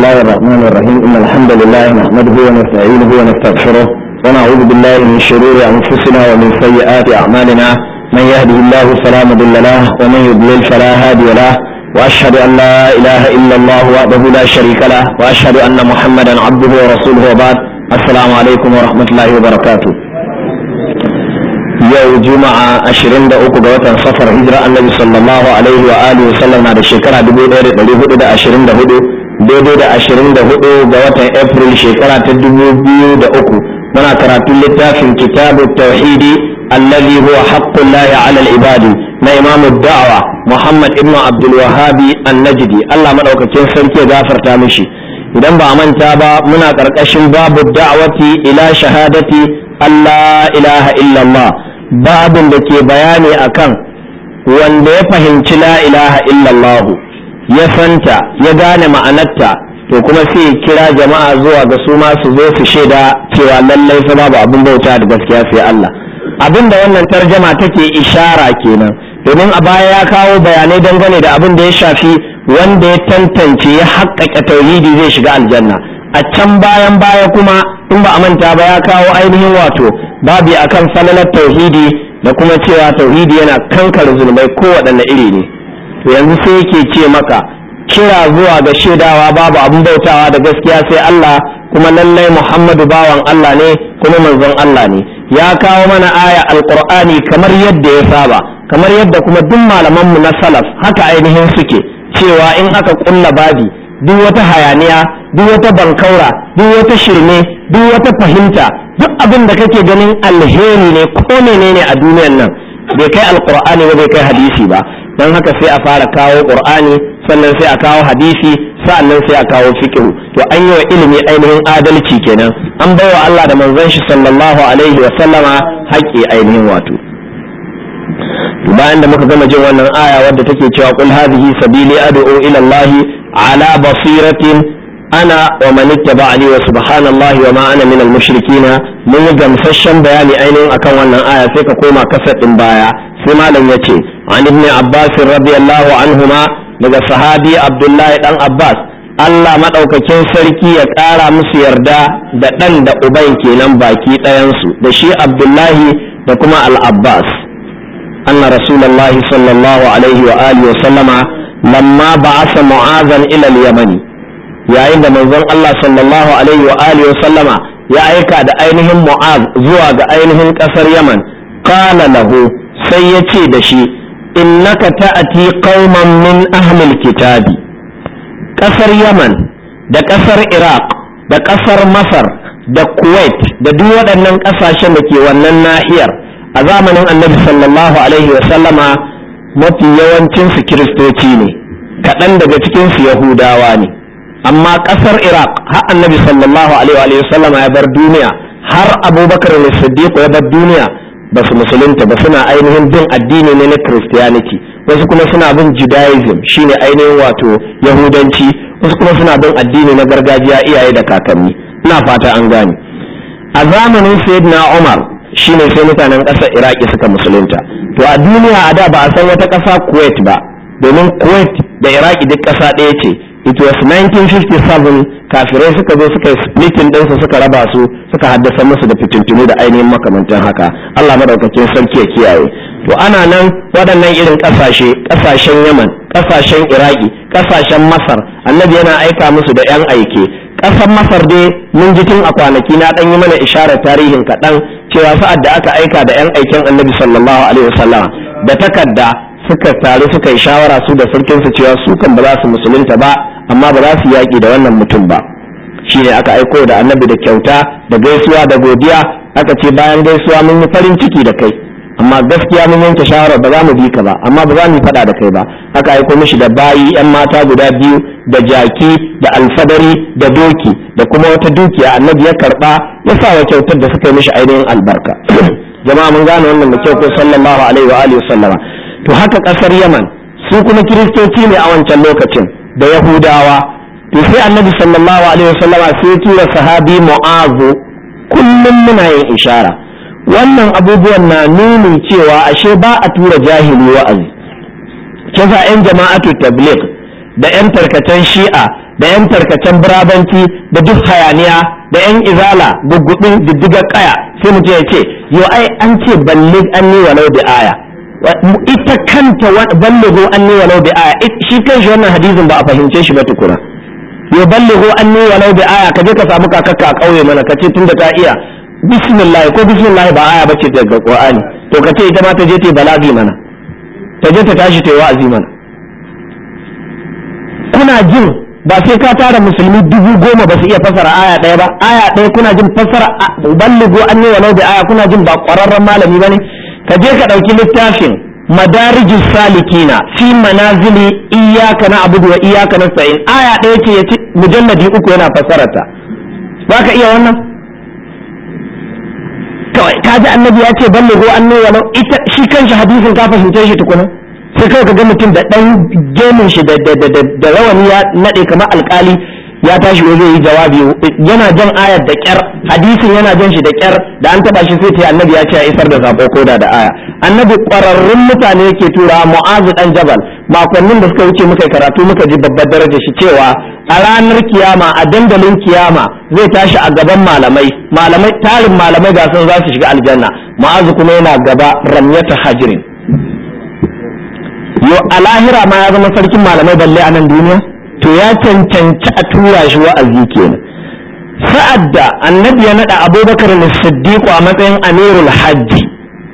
الله الرحمن الرحيم إن الحمد لله نحمده ونستعينه ونستغفره ونعوذ بالله من شرور أنفسنا ومن سيئات أعمالنا من يهده الله فلا مضل له ومن يضلل فلا هادي له وأشهد أن لا إله إلا الله وحده لا شريك له وأشهد أن محمدا عبده ورسوله وبعد السلام عليكم ورحمة الله وبركاته yau juma'a 23 ga watan safar hijira annabi sallallahu alaihi wa alihi wa sallam na da shekara 1424 daidai da 24 ga watan april shekara ta 2003 muna karatun littafin kitabu tauhidi alladhi huwa haqqullahi ala al-ibadi na imamu da'wa muhammad ibnu abdul wahabi an-najdi Allah madaukakin sarki ya gafarta mishi idan ba a manta ba muna karkashin babu da'wati ila shahadati Allah ilaha illallah babin da ke bayani akan wanda ya fahimci la ilaha illallah ya santa ya gane ma'anarta to kuma sai kira jama'a zuwa ga su ma su zo su shaida cewa lallai fa babu abin bauta da gaskiya sai Allah abin da wannan tarjama take ishara kenan domin a baya ya kawo bayanai dangane da abin da ya shafi wanda ya tantance ya haƙƙaƙe tauhidi zai shiga aljanna a can bayan baya kuma in ba a manta ba ya kawo ainihin wato babi akan falalar tauhidi da kuma cewa tauhidi yana kankar zulmai kowaɗanne iri ne to yanzu sai yake ce maka kira zuwa ga shaidawa babu abin bautawa da gaskiya sai Allah kuma lallai Muhammadu bawan Allah ne kuma manzon Allah ne ya kawo mana aya alqur'ani kamar yadda ya saba kamar yadda kuma duk malamanmu na salaf haka ainihin suke cewa in aka kulla babi duk wata hayaniya duk wata bankaura duk wata shirme duk wata fahimta duk abin da kake ganin alheri ne ko menene a duniyan nan bai kai alqur'ani ba bai kai hadisi ba don haka sai a fara kawo qur'ani sannan sai a kawo hadisi sa'annan sai a kawo fiqh to an yi wa ilimi ainihin adalci kenan an baiwa Allah da manzon shi sallallahu alaihi wa sallama haƙƙi ainihin wato bayan da muka gama jin wannan aya wadda take cewa qul hadhihi sabili ad'u ila Allah ala basiratin ana wa man ittaba'ani wa subhanallahi wa ma ana minal mushrikina mun yi gamsasshen bayani ainihin akan wannan aya sai ka koma kasar din baya sai malam yace an ibn abbas radiyallahu anhuma daga sahabi abdullahi dan abbas Allah madaukakin sarki ya kara musu yarda da dan da uban kenan baki ɗayansu da shi abdullahi da kuma al-abbas anna rasulullahi sallallahu alaihi wa alihi wa sallama lamma ba'asa mu'azan ila al-yamani yayin da manzon Allah sallallahu alaihi wa alihi wa sallama ya aika da ainihin Mu'az zuwa ga ainihin kasar Yaman qala lahu sai ya ce da shi innaka ta'ati qauman min ahlil kitabi kasar Yaman da kasar Iraq da kasar Masar da Kuwait da duk waɗannan ƙasashen da ke wannan nahiyar a zamanin Annabi sallallahu alaihi wa sallama mafi yawancinsu kiristoci ne kaɗan daga cikinsu Yahudawa ne amma kasar iraq har annabi sallallahu alaihi wa sallama ya bar duniya har abubakar ne siddiq ya bar duniya ba su musulunta ba suna ainihin bin addini ne na christianity wasu kuma suna bin judaism shine ainihin wato yahudanci wasu kuma suna bin addini na gargajiya iyaye da kakanni ina fata an gane a zamanin sayyidina umar shine sai mutanen ƙasar iraki suka musulunta to a duniya a da ba a san wata ƙasa kuwait ba domin kuwait da iraki duk ƙasa ɗaya ce it was 1957 kafirai suka zo suka yi splitting ɗinsu suka raba su suka haddasa musu da fitintunu da ainihin makamantan haka Allah madaukakin sarki ya kiyaye to ana nan waɗannan irin ƙasashe ƙasashen Yaman ƙasashen Iraki ƙasashen Masar annabi yana aika musu da 'yan aike ƙasar Masar dai mun ji tun a kwanaki na ɗan yi mana isharar tarihin kaɗan cewa sa'ad da aka aika da 'yan aiken annabi sallallahu alaihi wasallam da takarda suka taru suka yi shawara su da sarkinsu cewa su kan ba za su musulunta ba amma ba za su yaƙi da wannan mutum ba shi ne aka aiko da annabi da kyauta da gaisuwa da godiya aka ce bayan gaisuwa mun yi farin ciki da kai amma gaskiya mun yanke shawarar ba za mu bi ka ba amma ba za mu faɗa da kai ba aka aiko mishi da bayi yan mata guda biyu da jaki da alfadari da doki da kuma wata dukiya annabi ya karɓa ya sa wa kyautar da suka yi mishi ainihin albarka jama'a mun gane wannan da kyau ko sallallahu alaihi wa alihi sallama to haka kasar yaman su kuma kiristoci ne a wancan lokacin da yahudawa to sai annabi sallallahu alaihi wasallama sai tura sahabi mu'azu kullum muna yin ishara wannan abubuwan na nuni cewa ashe ba a tura jahili wa'azi kisa yan jama'atu tabligh da yan tarkatan shi'a da yan tarkacen birabanci da duk hayaniya da yan izala gugudin diddigar kaya sai mutum ya ce yo ai an ce ballig anni walau bi aya ita kanta ballighu anni walau bi aya shi kanshi wannan hadisin ba a fahimce shi ba tukuna yo ballighu anni walau bi aya kaje ka samu kakakka a kauye mana kace tunda ta iya bismillah ko bismillah ba aya bace daga qur'ani to kace ita ma ta je ta balagi mana ta je ta tashi ta yi wa'azi mana kuna jin ba sai ka tara musulmi dubu goma ba su iya fasara aya ɗaya ba aya ɗaya kuna jin fasara balligo an ne walau da aya kuna jin ba ƙwararren malami ba ne ka je ka ɗauki littafin madarijus salikina fi manazili iyaka na abudu wa iyaka na sa'in aya ɗaya ce ya ci mujalladi uku yana fasararta za ka iya wannan kawai ka ji annabi ya ce balligo an ne walau ita shi kanshi hadisin ka fahimce shi tukuna sai kawai ka ga mutum da ɗan gemin shi da rawani ya naɗe kamar alkali ya tashi zai yi jawabi yana jan ayar da kyar hadisin yana jan shi da kyar da an taba shi sai ta annabi ya ce ya isar da sako koda da aya annabi ƙwararrun mutane yake tura mu'azu dan jabal makonnin da suka wuce muka karatu muka ji babbar daraja shi cewa a ranar kiyama a dandalin kiyama zai tashi a gaban malamai malamai tarin malamai ga sun za su shiga aljanna mu'azu kuma yana gaba ramyata hajirin yo a lahira ma ya zama sarkin malamai balle a nan duniya to ya cancanci a tura shi wa'azi kenan sa'ad da annabi ya nada abubakar siddiq a matsayin amirul hajji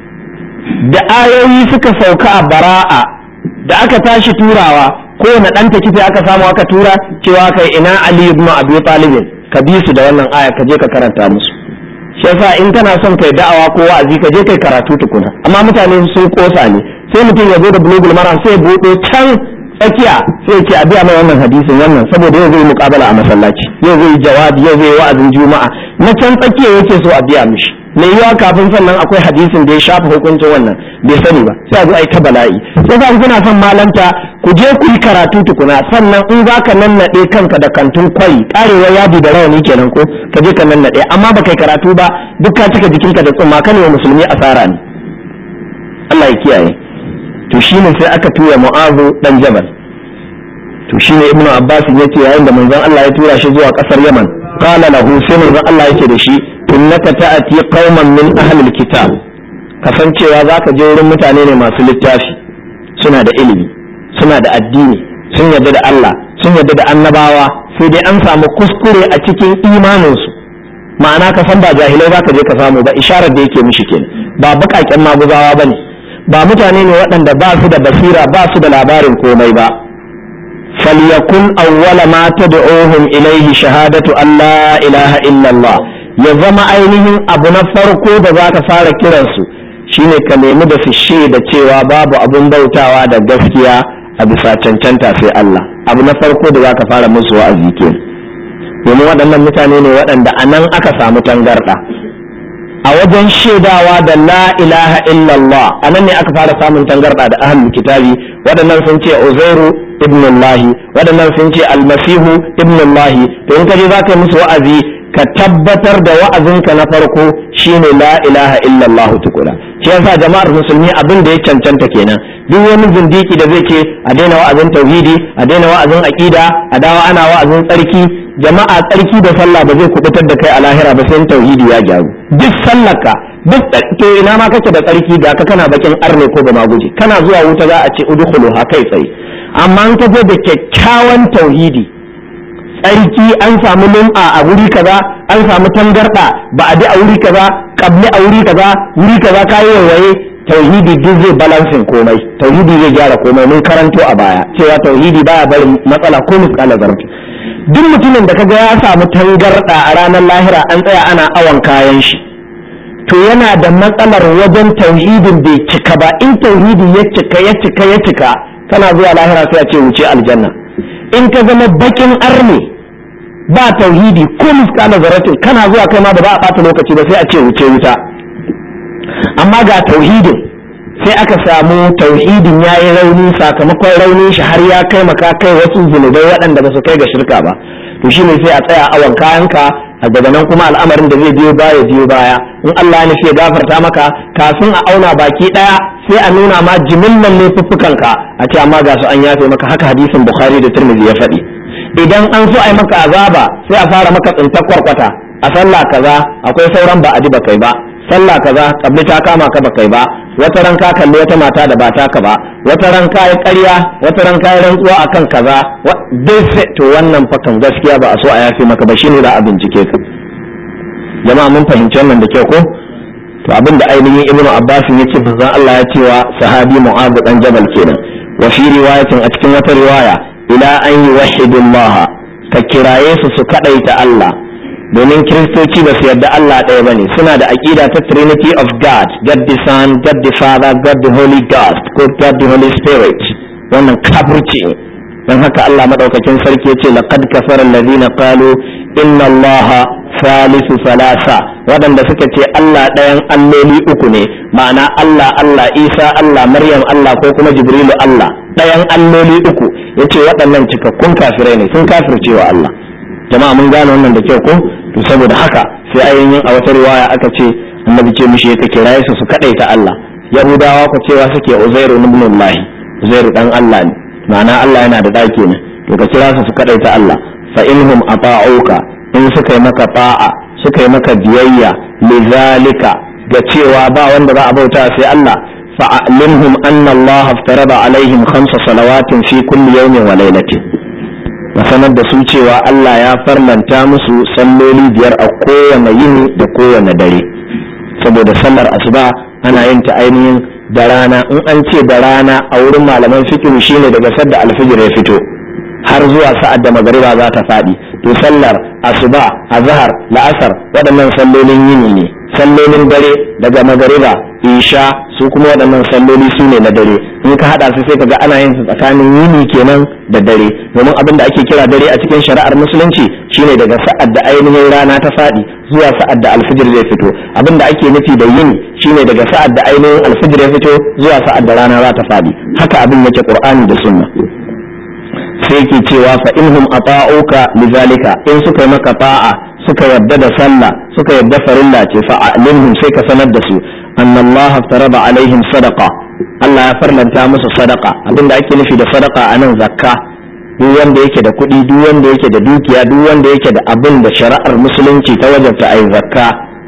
da ayoyi suka sauka a bara'a da aka tashi turawa kowane ɗan ta kife aka samu aka tura cewa kai ina ali ibn abi talibin ka bi su da wannan aya ka je ka karanta musu shi yasa in kana son kai da'awa ko wa'azi ka je kai karatu tukuna amma mutane sun kosa ne sai mutum ya zo da bulugul maram sai ya buɗe can tsakiya sai ya ce a biya mai wannan hadisin wannan saboda yau zai muƙabala a masallaci yau zai jawabi yau zai wa'azin juma'a na can tsakiya yake so a biya mishi mai yiwa kafin sannan akwai hadisin da ya shafa hukuncin wannan bai sani ba sai a zo a yi ta bala'i sai sa kuna son malanta ku je ku yi karatu tukuna sannan in za ka nannaɗe kanka da kantun kwai karewar yadi da rawani kenan ko ka je ka nannaɗe amma ba kai karatu ba duk ka cika jikinka da tsumma kan wa musulmi asara ne Allah ya kiyaye to shine sai aka tura mu'azu dan jabal to shine ibnu abbas yace yayin da manzon Allah ya tura shi zuwa kasar yaman qala lahu sai manzon Allah yake da shi innaka ta'ati qauman min ahli alkitab kasancewa zaka je wurin mutane ne masu littafi suna da ilimi suna da addini sun yarda da Allah sun yarda da annabawa sai dai an samu kuskure a cikin imaninsu ma'ana ka san ba jahilai zaka je ka samu ba isharar da yake mishi kenan ba bukaken maguzawa bane ba mutane ne waɗanda ba su da basira ba su da labarin komai ba falyakun awwala ma tad'uhum ilayhi shahadatu an la ilaha illallah ya zama ainihin abu na farko da za ka fara kiransu shine ka nemi da su da cewa babu abun bautawa da gaskiya a bisa cancanta sai Allah abu na farko da za ka fara musu wa'azi ke domin waɗannan mutane ne waɗanda a nan aka samu tangarɗa a wajen shaidawa da la ilaha illallah a nan ne aka fara samun tangarɗa da ahlul kitabi waɗannan sun ce uzairu ibnullahi waɗannan sun ce almasihu ibnullahi to in ka je za ka yi musu wa'azi ka tabbatar da wa'azinka na farko shine la ilaha illallah tukuna shi yasa jama'ar musulmi abin da ya cancanta kenan duk wani zindiki da zai ce a daina wa'azin tauhidi a daina wa'azin aqida a dawo ana wa'azin tsarki jama'a tsarki da sallah ba zai kubutar da kai a lahira ba sai tauhidi ya gyaru duk sallaka duk to ina ma kake da tsarki da ka kana bakin arne ko ba maguje kana zuwa wuta za a ce udkhulu ha kai tsaye amma in ka je da kyakkyawan tauhidi tsarki an samu lum'a a wuri kaza an samu tangarda ba a bi a wuri kaza kabli a wuri kaza wuri kaza kayi waye tauhidi duk zai balansin komai tauhidi zai gyara komai mun karanto a baya cewa tauhidi baya barin matsala ko misƙala zarfi duk mutumin da kaga ya samu tangarda a ranar lahira an tsaya ana awon kayan shi to yana da matsalar wajen tauhidin bai cika ba in tauhidi ya cika ya cika ya cika kana zuwa lahira sai a ce wuce aljanna in ka zama bakin arne ba tauhidi ko miskala zaratin kana zuwa kai ma ba za a bata lokaci ba sai a ce wuce wuta amma ga tauhidin sai aka samu tauhidin ya yi rauni sakamakon raunin shi har ya kai maka kai wasu zunubai waɗanda ba su kai ga shirka ba to shine sai a tsaya awon kayanka a daga nan kuma al'amarin da zai biyo baya biyo baya in Allah ya ya gafarta maka kafin a auna baki daya sai a nuna ma jimillan laifuffukanka a ce amma ga su an yafe maka haka hadisin Bukhari da Tirmidhi ya faɗi idan an so a yi maka azaba sai a fara maka tsintar kwarkwata a sallah kaza akwai sauran ba a ji ba kai ba sallah kaza kabli ta kama ka ba kai ba wata ran ka kalli wata mata da ba taka ba wata ran ka yi ƙarya wata ran ka yi rantsuwa akan kaza dai sai to wannan fakan gaskiya ba a so a yafe maka ba shine za a bincike ka jama'a mun fahimci wannan da kyau ko to abin da ainihin ibnu abbas ya ce manzon Allah ya ce wa sahabi mu'adh dan jabal kenan wa fi riwayatin a cikin wata riwaya ila an yuwahhidullah ka kiraye su su kadaita Allah domin kiristoci ba su yarda Allah ɗaya bane suna da aqida ta trinity of god god the son god the father god the holy ghost ko god the holy spirit wannan kafirci ne don haka Allah madaukakin sarki yace laqad kafara alladhina qalu inna allaha salisu salasa waɗanda suka ce Allah ɗayan alloli uku ne ma'ana Allah Allah Isa Allah Maryam Allah ko kuma Jibrilu Allah ɗayan alloli uku yace waɗannan cikakkun kafirai ne sun kafirce wa Allah jama'a mun gane wannan da kyau ko to saboda haka sai ainihin a wata riwaya aka ce annabi ce mishi ka kiraye su su kadaita Allah yahudawa ku cewa suke uzairu ibn Allah uzairu dan Allah ne ma'ana Allah yana da ɗaki ne to ka kira su su kadaita Allah fa inhum ata'uka in suka yi maka ta'a suka yi maka biyayya lizalika ga cewa ba wanda za a bauta sai Allah fa'alimhum anna Allah aftarada alaihim khamsa salawatin fi kulli yawmin wa lailatin ka sanar da su cewa Allah ya farlanta musu salloli biyar a kowane yini da kowane dare saboda sallar asuba ana yin ta ainihin da rana in an ce da rana a wurin malaman fikihu shine daga sadda alfijir ya fito har zuwa sa'ad da magariba za ta faɗi to sallar asuba azhar la'asar waɗannan sallolin yini ne sallolin dare daga magariba isha su kuma waɗannan salloli su ne na dare in ka haɗa su sai ka ga ana yin su tsakanin yini kenan da dare domin abin da ake kira dare a cikin shari'ar musulunci shine daga sa'ad da ainihin rana ta faɗi zuwa sa'ad da alfijir zai fito abin da ake nufi da yini shine daga sa'ad da ainihin alfijir ya fito zuwa sa'ad da rana za ta faɗi haka abin yake qur'ani da sunna sai ke cewa fa inhum ata'uka lizalika in suka yi maka ta'a suka yadda da sallah suka yadda farilla ce fa alimhum sai ka sanar da su anna Allah farada alaihim sadaqa Allah ya farlanta musu sadaqa abinda ake nufi da sadaqa anan zakka duk wanda yake da kuɗi duk wanda yake da dukiya duk wanda yake da abin da shari'ar musulunci ta wajabta ai zakka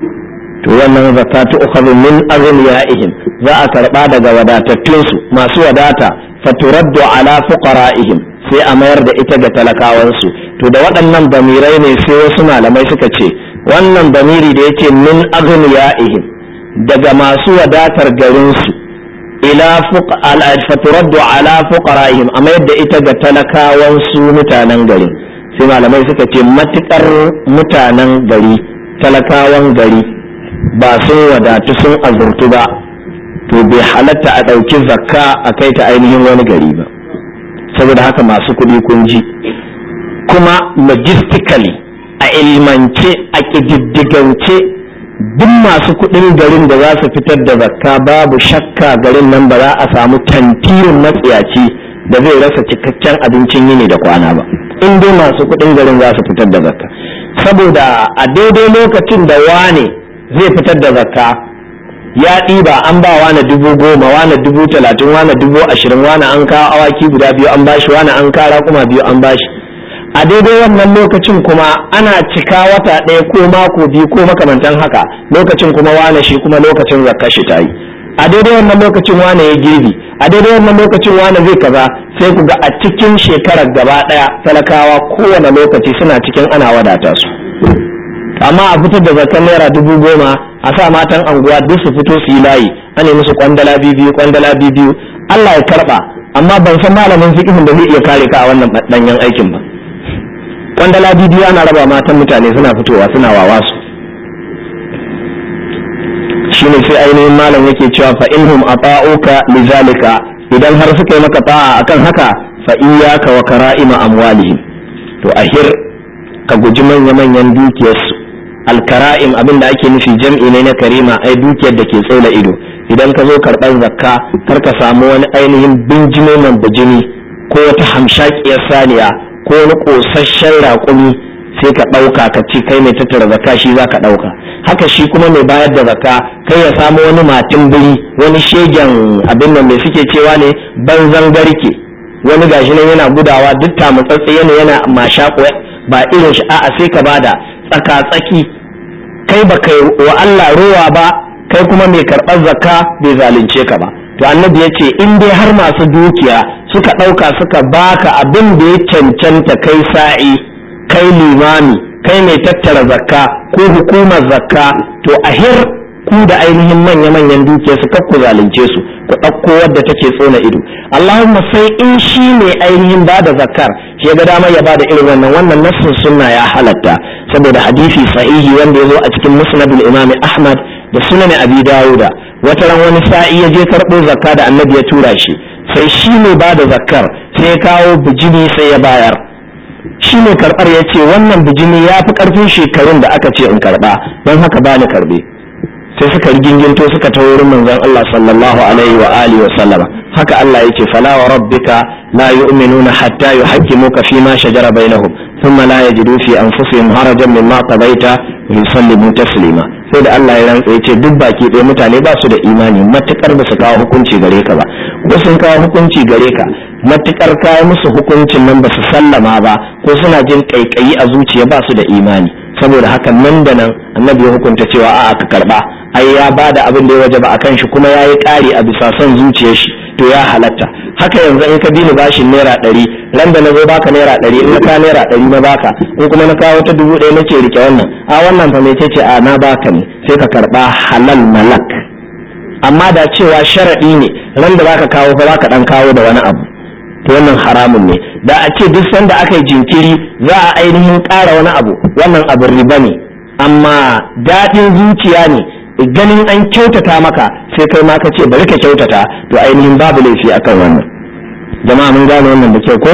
to wannan zakka ta ukhadhu min aghniyaihim za a karba daga wadatattunsu masu wadata faturaddu ala fuqara'ihim sai a mayar da ita ga talakawansu to da waɗannan bamirai ne sai wasu malamai suka ce wannan bamiri da yake min aghniyaihim daga masu wadatar garinsu ila faturaddu ala fuqara'ihim a mayar da ita ga talakawansu mutanen garin sai malamai suka ce matukar mutanen gari talakawan gari ba sun wadatu sun azurtu ba to bai halatta a ɗauki zakka a kai ta ainihin wani gari ba saboda haka masu kuɗi kun ji kuma logistically a ilmance a ƙididdigance duk masu kuɗin garin da za su fitar da zakka babu shakka garin nan ba za a samu tantirin matsiyaci da zai rasa cikakken abincin yini da kwana ba in dai masu kuɗin garin za su fitar da zakka saboda a daidai lokacin da wane zai fitar da zakka ya ɗiba an ba wane dubu goma wane dubu talatin wane dubu ashirin wane an kawo awaki guda biyu an bashi wane an kara kuma biyu an bashi a daidai wannan lokacin kuma ana cika wata ɗaya ko mako biyu ko makamantan haka lokacin kuma wane shi kuma lokacin zakka shi ta yi a daidai wannan lokacin wane ya girbi a daidai wannan lokacin wane zai kaza sai ku ga a cikin shekarar gaba ɗaya talakawa kowane lokaci suna cikin ana wadata su amma a fitar da zakar naira dubu goma a sa matan anguwa duk su fito su yi layi an yi musu kwandala biyu kwandala biyu Allah ya karba amma ban san malamin fiqhin da zai iya kare ka a wannan danyen aikin ba kwandala biyu ana raba matan mutane suna fitowa suna wawa su shine sai ainihin malam yake cewa fa inhum ata'uka lizalika idan har suka yi maka ta'a akan haka fa iyyaka wa kara'ima amwalihim to ahir ka guji manya-manyan dukiyarsu alkara'im abin da ake nufi jam'i ne na karima ai dukiyar da ke tsaula ido idan ka zo karɓar zakka kar ka samu wani ainihin binjimo man bijimi ko wata hamshakiyar saniya ko wani ƙosasshen raƙumi sai ka ɗauka ka ci kai mai tattara zakka shi za ka ɗauka haka shi kuma mai bayar da zakka kai ya samu wani matin biri wani shegen abin nan mai suke cewa ne banzan garke wani gashi nan yana gudawa duk tamutsatsi yana yana mashaƙo ba irin shi a'a sai ka bada tsaka-tsaki kai ba kai wa Allah rowa ba kai kuma mai karɓar zakka bai zalunce ka ba to annabi ya ce in dai har masu dukiya suka ɗauka suka baka abin da ya cancanta kai sa'i kai limami kai mai tattara zakka ko hukumar zakka to ahir ku da ainihin manya-manyan dukiya su kakku zalunce su ku ɗauko wadda take tsona ido Allahumma sai in shi ne ainihin ba da zakkar shi ga dama ya ba da irin wannan wannan nassin sunna ya halatta saboda hadisi sahihi wanda ya zo a cikin musnadul imami ahmad da sunan abi dawuda wata ran wani sa'i ya je karɓo zakka da annabi ya tura shi sai shi ne ba da zakkar sai ya kawo bijimi sai ya bayar shi ne karɓar ya ce wannan bijimi ya fi ƙarfin shekarun da aka ce in karɓa don haka ba ni karɓe sai suka riginginto suka ta wurin manzon Allah sallallahu alaihi wa alihi wa sallama haka Allah yake fala wa rabbika la yu'minuna hatta yuhaqqimuka fi ma shajara bainahum thumma la yajidu fi anfusihim harajan mimma qadaita wa yusallimu taslima sai da Allah ya rantsa yace duk baki ɗaya mutane ba su da imani matukar ba su kawo hukunci gare ka ba ko sun kawo hukunci gare ka matukar kawo musu hukuncin nan ba su sallama ba ko suna jin kaikayi a zuciya ba su da imani saboda haka nan da nan annabi ya hukunta cewa a'a ka karba ai ya bada abin da ya wajaba akan shi kuma ya yi ƙari a bisa son zuciyar shi to ya halatta haka yanzu in ka bi ni bashin naira ɗari ran da na zo baka naira ɗari in ka naira ɗari na baka in kuma na kawo ta dubu ɗaya nace rike wannan a wannan fa mece ce a na baka ne sai ka karba halal malak amma da cewa sharaɗi ne ran da zaka kawo fa zaka ɗan kawo da wani abu to wannan haramun ne da a ce duk sanda aka yi jinkiri za a ainihin ƙara wani abu wannan abin riba ne amma daɗin zuciya ne ganin an kyautata maka sai kai ma ka ce bari ka kyautata to ainihin babu laifi akan wannan jama'a mun gane wannan da kyau ko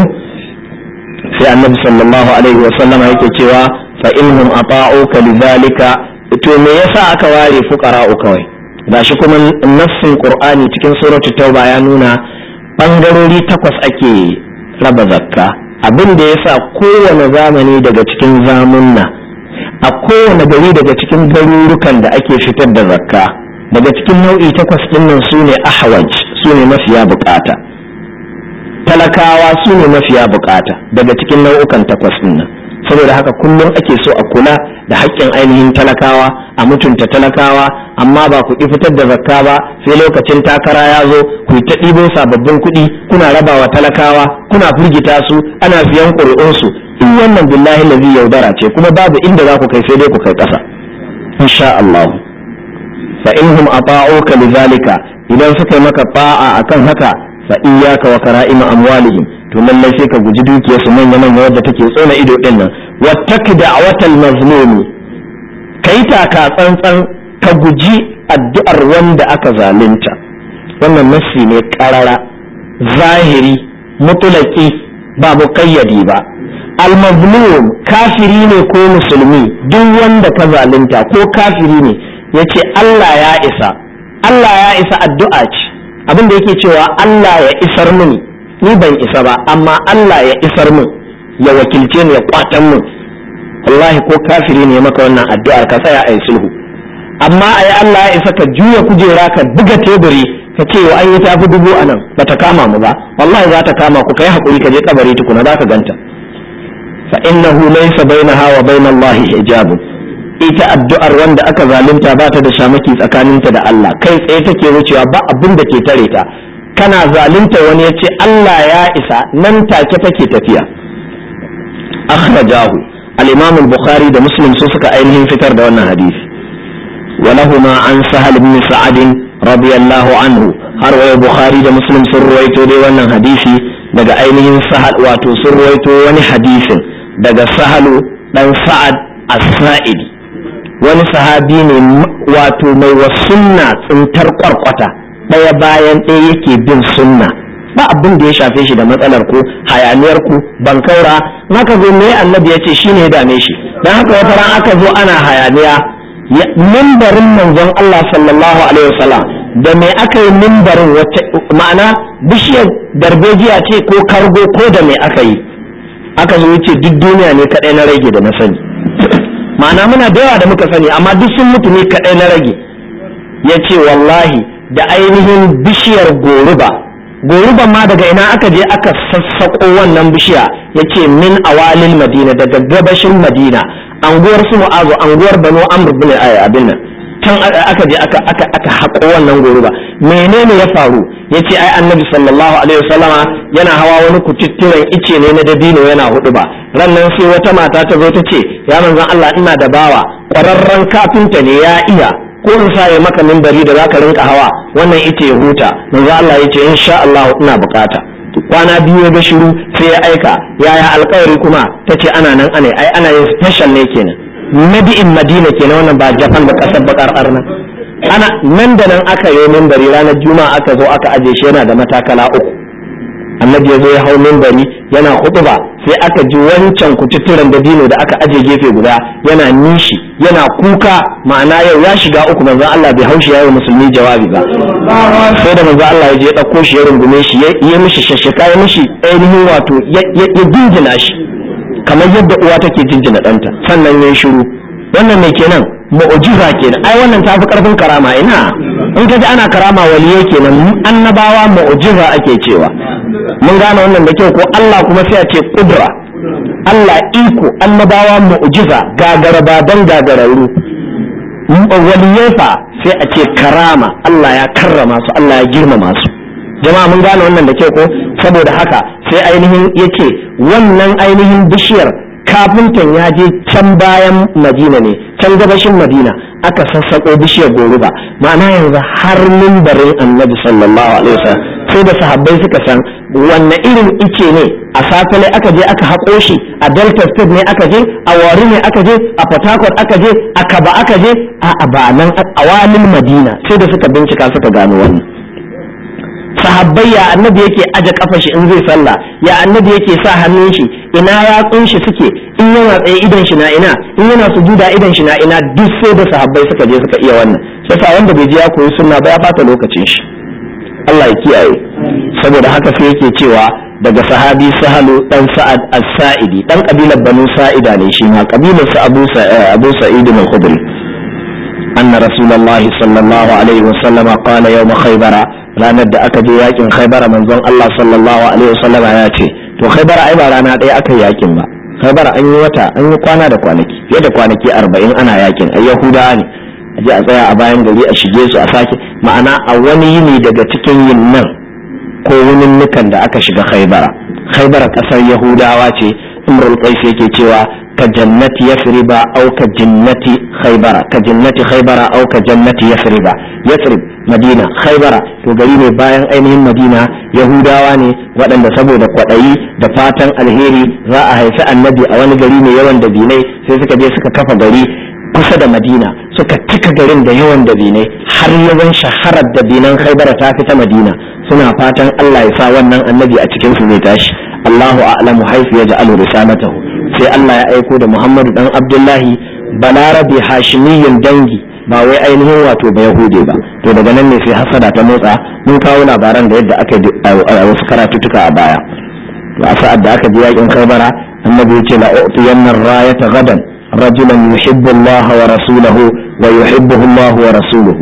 sai annabi sallallahu alaihi wa sallama yake cewa fa inhum ata'uka lidhalika to me yasa aka ware fuqara'u kawai gashi kuma nassin qur'ani cikin suratul tauba ya nuna bangarori takwas ake raba zakka abin da yasa kowane zamani daga cikin zamunna a kowane gari daga cikin garurukan da ake fitar da zakka daga cikin nau'i takwas dinnan su ne ahwaj su ne mafiya bukata talakawa su ne mafiya bukata daga cikin nau'ukan takwas dinnan saboda haka kullum ake so a kula da haƙƙin ainihin talakawa a mutunta talakawa amma ba ku ƙi fitar da zakka ba sai lokacin takara ya zo ku ta ɗibo sababbin kuɗi kuna rabawa talakawa kuna firgita su ana siyan ƙuri'unsu in wannan billahi lazi yaudara ce kuma babu inda za ku kai sai dai ku kai ƙasa insha Allah fa inhum ata'uka lidhalika idan suka yi maka ba'a akan haka fa iyyaka wa kara'ima amwalihim to lallai sai ka guji dukiyar su manya manya wadda take tsona ido din nan wattaki da'watal mazlum kai taka tsantsan ka guji addu'ar wanda aka zalunta wannan nassi ne karara zahiri mutulaki ba muqayyadi ba al-mazlum kafiri ne ko musulmi duk wanda ka zalunta ko kafiri ne yace Allah ya isa Allah ya isa addu'a ce abin da yake cewa Allah ya isar mini ni ban isa ba amma Allah ya isar min ya wakilce ni ya kwatan min wallahi ko kafiri ne maka wannan addu'ar ka tsaya a yi sulhu amma ai Allah ya isa ka juya kujera ka buga teburi ka ce wa an yi tafi dubu a nan bata kama mu ba wallahi za ta kama ku kai hakuri ka je kabari tukuna za ka ganta fa innahu laysa bainaha wa bainallahi hijabun ita addu'ar wanda aka zalunta ba ta da shamaki tsakaninta da Allah kai tsaye take wucewa ba abin da ke tare ta kana zalunta wani ya ce Allah ya isa nan take take tafiya akhrajahu al-imam al-bukhari da muslim su suka ainihin fitar da wannan hadisi ولهما عن سهل بن سعد رضي الله عنه har waya bukhari da muslim sun ruwaito dai wannan hadisi daga ainihin sahal wato sun ruwaito wani hadisin daga sahalu dan sa'ad as-sa'idi wani sahabi ne wato mai wa sunna tsintar kwarkwata ɗaya bayan ɗaya yake bin sunna ba abin da ya shafe shi da matsalar ku hayaniyar ku bankaura naka zo me annabi ya ce shine ya dame shi dan haka wata ran aka zo ana hayaniya mimbarin manzon Allah sallallahu alaihi wasallam da me aka yi mimbarin wacce ma'ana bishiyar darbejiya ce ko kargo ko da me aka yi aka zo yace duk duniya ne kadai na rage da na sani ma'ana muna da yawa da muka sani amma duk sun mutu ne kadai na rage yace wallahi da ainihin bishiyar goruba goruban ma daga ina aka je aka sassaƙo wannan bishiya yace min awalil madina daga gabashin madina anguwar su mu'azu anguwar banu amr bin abin nan can aka je aka aka aka haƙo wannan goruba menene ya faru yace ai annabi sallallahu alaihi wasallama yana hawa wani kututturen ice ne na dabino yana hudu ba rannan sai wata mata ta zo ta ce ya manzon Allah ina da bawa ƙwararren kafinta ne ya iya ko in sa ya maka mimbari da zaka rinka hawa wannan ita ya huta manzo Allah ya ce insha Allah ina bukata kwana biyu ya ga shiru sai ya aika yaya alkawari kuma tace ana nan ana ai ana yin special ne kenan madi'in madina kenan wannan ba japan ba kasar bakar arna ana nan da nan aka yi mimbari ranar juma'a aka zo aka aje shi yana da matakala uku annabi ya zo ya hau mimbari yana hutuba sai aka ji wancan kututturen dabino da aka aje gefe guda yana nishi yana kuka ma'ana yau ya shiga uku manzon Allah bai haushi yayi musulmi jawabi ba sai da manzon Allah ya je ɗauko shi ya rungume shi ya mishi shashaka ya mishi ainihin wato ya jinjina shi kamar yadda uwa take jinjina ɗanta sannan ya yi shiru wannan mai kenan mu'jiza kenan ai wannan ta fi karfin karama ina in ka ji ana karama waliyai kenan annabawa mu'jiza ake cewa mun gane wannan da kyau ko Allah kuma sai a ce kudra Allah iko annabawa mu'jiza gagara baban gagararru waliyai fa sai a ce karama Allah ya karrama su Allah ya girmama su jama'a mun gane wannan da kyau ko saboda haka sai ainihin yake wannan ainihin bishiyar kafintan ya je can bayan madina ne can gabashin madina aka sassaƙo bishiyar goruba ma'ana yanzu har mimbarin annabi sallallahu alaihi wasallam sai da sahabbai suka san wanne irin ice ne a safale aka je aka haƙo shi a delta state ne aka je a wari ne aka je a port harcourt aka je a kaba aka je a ba nan a walin madina sai da suka bincika suka gano wannan sahabbai ya annabi yake aje kafa shi in zai sallah ya annabi yake sa hannun shi ina yatsun shi suke in yana tsaye idan shi na ina in yana sujuda idan shi na ina duk sai da sahabbai suka je suka iya wannan sai wanda bai je ya koyi sunna ba ya bata lokacin shi Allah ya kiyaye saboda haka sai yake cewa daga sahabi sahalu dan sa'ad as-sa'idi dan kabilar banu sa'ida ne shi ma kabilar sa abu abu sa'id al-khudri anna rasulullahi sallallahu alaihi wasallama qala yawm khaybara ranar da aka je yakin khaybara manzon Allah sallallahu alaihi wasallama ya ce to khaybara ai ba rana ɗaya aka yi yakin ba khaybara an yi wata an yi kwana da kwanaki fiye da kwanaki arba'in ana yakin ai yahudawa ne a je a tsaya a bayan gari a shige su a sake ma'ana a wani yini daga cikin yin nan ko wuninnukan da aka shiga khaybara khaybara kasar yahudawa ce imrul qais yake cewa ka jannati yasriba au ka jannati khaybara ka jannati khaybara au ka jannati yasriba yasrib madina khaybara to gari ne bayan ainihin madina yahudawa ne waɗanda saboda kwaɗayi da fatan alheri za a haifi annabi a wani gari mai yawan dabinai sai suka je suka kafa gari kusa da madina suka cika garin da yawan dabinai har yawan shaharar dabinan khaybara ta fi ta madina suna fatan allah ya sa wannan annabi a cikin su zai tashi allahu a'lamu haifu ya ja'alu risalatahu sai Allah ya aiko da Muhammadu dan Abdullahi balarabe hashimiyin dangi ba wai ainihin wato ba Yahude ba to daga nan ne sai hasada ta motsa mun kawo labaran da yadda aka a wasu karatutuka a baya to a sa'ad da aka je yakin Khaibara annabi ya ce la u'tiyanna rayata gadan rajulan yuhibbu Allah wa rasulahu wa yuhibbuhu Allah wa rasuluhu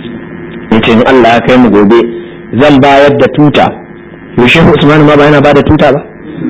yace in Allah ya kai mu gobe zan bayar da tuta Yusuf Usman ma ba yana ba da tuta ba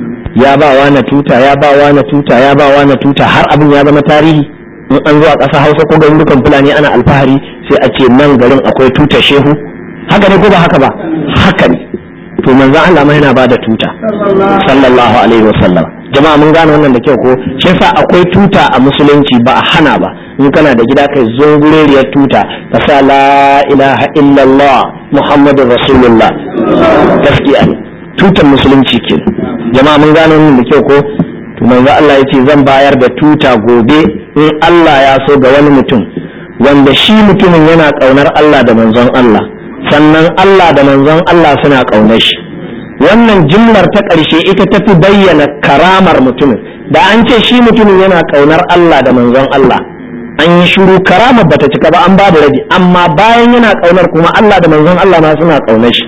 ya ba wa na tuta ya ba wa na tuta ya ba wa na tuta har abin ya zama tarihi in an zo a ƙasa hausa ko garurukan fulani ana alfahari sai a ce nan garin akwai tuta shehu haka ne ko ba haka ba haka ne to manzon Allah ma yana ba da tuta sallallahu alaihi wasallam jama'a mun gane wannan da kyau ko shi yasa akwai tuta a musulunci ba a hana ba in kana da gida kai zungureriyar tuta ka sa la ilaha illallah muhammadur rasulullah gaskiya ne tutar musulunci kenan jama'a mun gano wannan da kyau ko to manzo Allah yace zan bayar da tuta gobe in Allah ya so ga wani mutum wanda shi mutumin yana kaunar Allah da manzon Allah sannan Allah da manzon Allah suna kaunar shi wannan jimlar ta ƙarshe ita tafi bayyana karamar mutumin da an ce shi mutumin yana kaunar Allah da manzon Allah an yi shiru karamar bata cika ba an babu rabi amma bayan yana kaunar kuma Allah da manzon Allah ma suna kaunar shi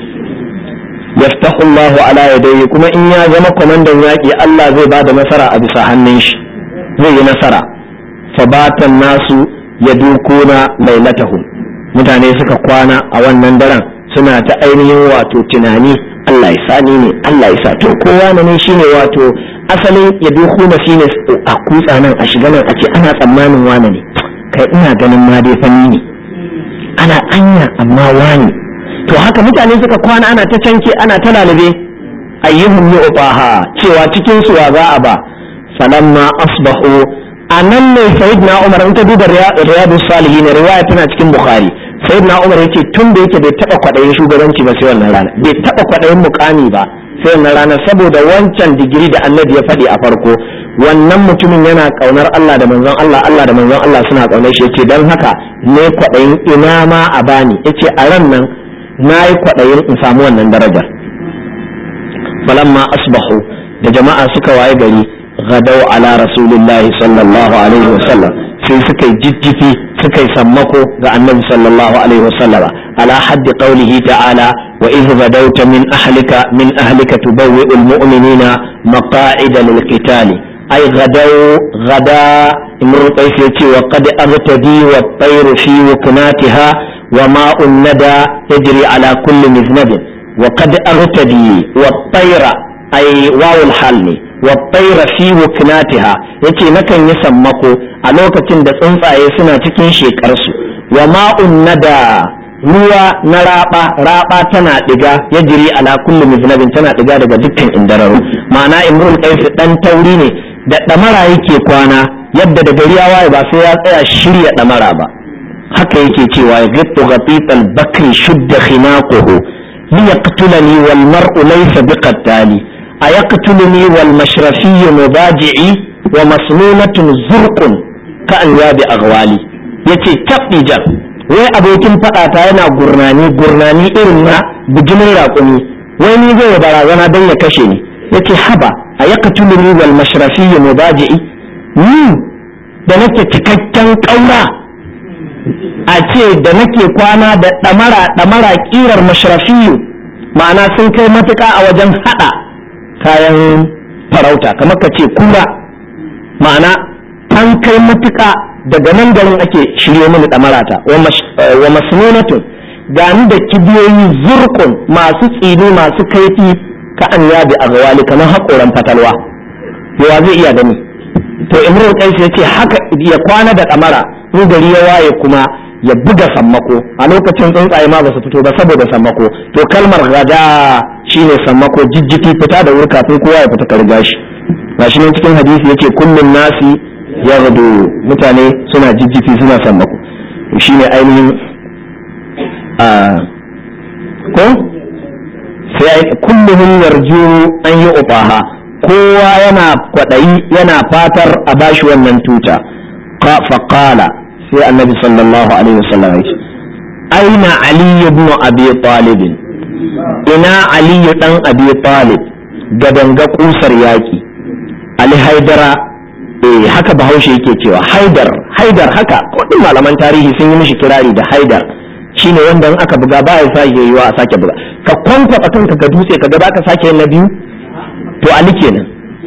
yaftahu Allah ala yadayhi kuma in ya zama kwamandan yaƙi Allah zai ba da nasara a bisa hannun shi zai yi nasara fabatan nasu ya dukuna lailatahum mutane suka kwana a wannan daren suna ta ainihin wato tunani Allah ya sani ne Allah ya sa to kowa ne shine wato asalin ya duku na shine a kutsa nan a shiga nan a ce ana tsammanin wane ne kai ina ganin ma dai fanni ne ana anya amma wani to haka mutane suka kwana ana ta canke ana ta lalube ayyuhum yu'taha cewa cikin su wa za a ba falamma asbahu anan ne sayyidina umar in ta duba riyadus salihin riwaya tana cikin bukhari sayyidina umar yace tun da yake bai taba kwadayin shugabanci ba sai wannan rana bai taba kwadayin mukami ba sai wannan rana saboda wancan digiri da annabi ya faɗi a farko wannan mutumin yana kaunar Allah da manzon Allah Allah da manzon Allah suna kaunar shi yace dan haka ne kwadayin ina ma a bani yace a ran nan nayi kwadayin in samu wannan darajar falamma asbahu da jama'a suka waye gari gadau ala rasulillahi sallallahu alaihi wasallam sai suka yi jijjifi suka yi sammako ga annabi sallallahu alaihi wasallam ala haddi qawlihi ta'ala wa idh gadawta min ahlika min ahlika tubawwi'u almu'minina maqa'ida lilqitali ay gadaw gada imru qais yace wa qad aghtadi wa at-tayru fi wuknatiha wa ma'un nada yajri ala kulli miznabin wa qad aghtadi wa at-tayra ay wawul hal ne wattaira fi wuknatiha yace nakan yi sammako a lokacin da tsuntsaye suna cikin shekarsu wa ma'un nada ruwa na raba raba tana diga ya jiri ala kulli miznabin tana diga daga dukkan indararu ma'ana imrul qais dan tauri ne da damara yake kwana yadda da gari ya waye ba sai ya tsaya shirya damara ba haka yake cewa ya gittu ghatit bakri shudda khinaquhu liyaqtulani wal mar'u laysa biqattali أيقتلني والمشرفي مضاجعي ومسنونة زرق كأنياب أغوالي yace tabbi jan wai abokin faɗata yana gurnani gurnani irin na bijimin raƙumi wai ni zai barazana don ya kashe ni yace haba a yaqtuluni wal mashrafi mubaji'i ni da nake cikakken ƙaura a ce da nake kwana da ɗamara ɗamara ƙirar mashrafiyu ma'ana sun kai matuƙa a wajen haɗa kayan farauta kamar ka ce kura ma'ana an kai matuƙa daga nan garin ake shirye mini ɗamarata wa masnunatun gani da kibiyoyi zurkun masu tsini masu kaifi ka an yabi a gawali kamar haƙoran fatalwa yawa zai iya gani to imrul qais ya ce haka ya kwana da ɗamara in gari ya waye kuma ya buga sammako a lokacin tsuntsaye ma ba su fito ba saboda sammako to kalmar gada shine sammako jijjiti fita da wuri kafin kowa ya fita ka riga shi gashi nan cikin hadisi yace kullun nasi yaghdu mutane suna jijjiti suna sammako shine ainihin a ko sai kulluhum yarju an yi ubaha kowa yana kwadayi yana fatar a bashi wannan tuta fa qala sai annabi sallallahu alaihi wasallam ya ce aina ali ibn abi talib ina ali dan abi talib gadanga kusar yaki ali haidara eh haka bahaushe yake cewa haidar haidar haka kodin malaman tarihi sun yi mishi kirari da haidar shine wanda in aka buga ba ya sake yiwa a sake buga ka kwankwaba kanka ga dutse ka ga ka sake yin na biyu to ali kenan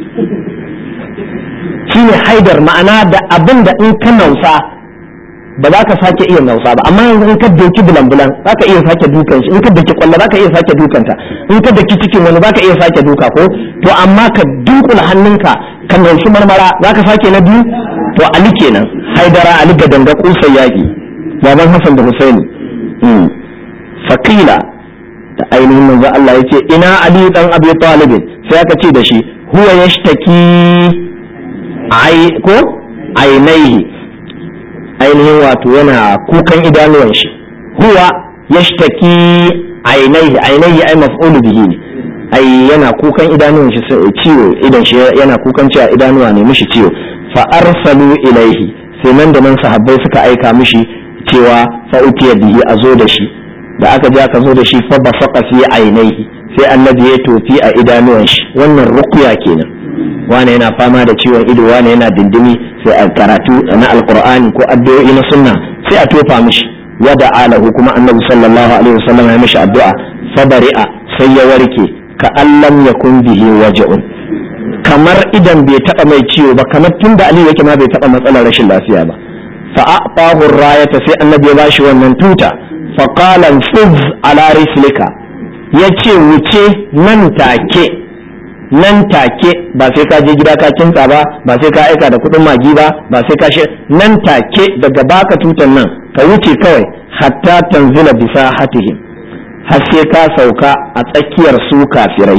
shine haidar ma'ana da abin da in ka nausa ba za ka sake iya nausa ba amma yanzu in ka doki bulan-bulan za ka iya sake dukan shi in ka doki kwallo za ka iya sake dukanta in ka doki cikin wani za ka iya sake duka ko to amma ka dunkula hannunka ka naushi marmara za ka sake na biyu to ali kenan haidara ali ga danga kusa yaki baban hassan da husaini fakila da ainihin manzo Allah ya ce ina ali dan abi talib sai aka ce da shi huwa yashtaki ai ko ainaihi ainihin wato yana kukan idanuwan shi huwa yashtaki ainaihi ainaihi ai maf'ulu bihi ne ai yana kukan idanuwan shi ciwo idan shi yana kukan cewa idanuwa ne mishi ciwo fa arsalu ilaihi sai nan da nan sahabbai suka aika mishi cewa fa utiya bihi a zo da shi da aka je aka zo da shi fa basaqa fi ainaihi sai annabi ya tofi a idanuwan shi wannan ruqya kenan wane yana fama da ciwon ido wane yana dindimi sai a karatu na alqur'ani ko addu'o'i na sunna sai a tofa mishi wada alahu kuma annabi sallallahu alaihi wasallam ya mishi addu'a fabari'a sai ya warke ka allam yakun bihi waja'un kamar idan bai taba mai ciwo ba kamar tunda ali yake ma bai taba matsalar rashin lafiya ba fa aqahu rayata sai annabi ya bashi wannan tuta fa qala fuz ala rislika ya ce wuce nan take nan take ba sai ka je gida ka kinta ba ba sai ka aika da kuɗin magi ba ba sai ka shi nan take daga baka tutan nan ka wuce kawai hatta tanzila bisa hatihim har sai ka sauka a tsakiyar su kafirai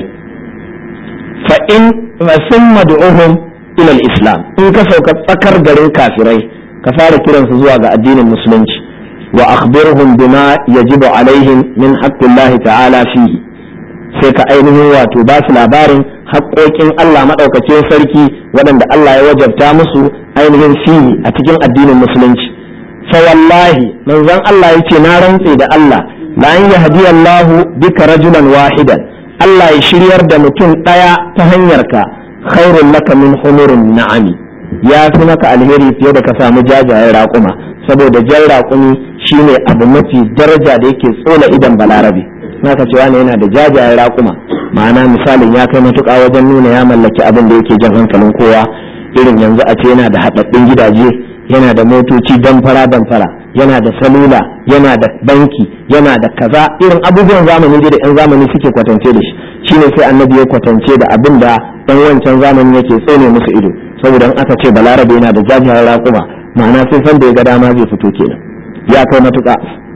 fa in sun mad'uhum ila islam in ka sauka tsakar garin kafirai ka fara kiransu zuwa ga addinin musulunci wa akhbirhum bima yajibu alaihim min haqqillahi ta'ala fihi sai ka ainihin wato ba su labarin haƙoƙin Allah maɗaukakin sarki waɗanda Allah ya wajabta musu ainihin fihi a cikin addinin musulunci fa wallahi manzon Allah yace na rantse da Allah la an yahdi Allah bika rajulan wahidan Allah ya shiryar da mutum ɗaya ta hanyar ka khairul laka min humurin na'ami ya fi maka alheri fiye da ka samu jajayen raƙuma saboda jan raƙumi shine abu mafi daraja da yake tsola idan balarabe naka cewa ne yana da jajayen raƙuma ma'ana misalin ya kai matuƙa wajen nuna ya mallaki abin da yake jan hankalin kowa irin yanzu a ce yana da haɗaɗɗun gidaje yana da motoci damfara damfara yana da salula yana da banki yana da kaza irin abubuwan zamani da yan zamani suke kwatance da shi shine sai annabi ya kwatance da abin da ɗan wancan zamani yake tsone musu ido saboda in aka ce balarabe yana da jajayen raƙuma ma'ana sai san da ya ga dama zai fito kenan ya kai matuƙa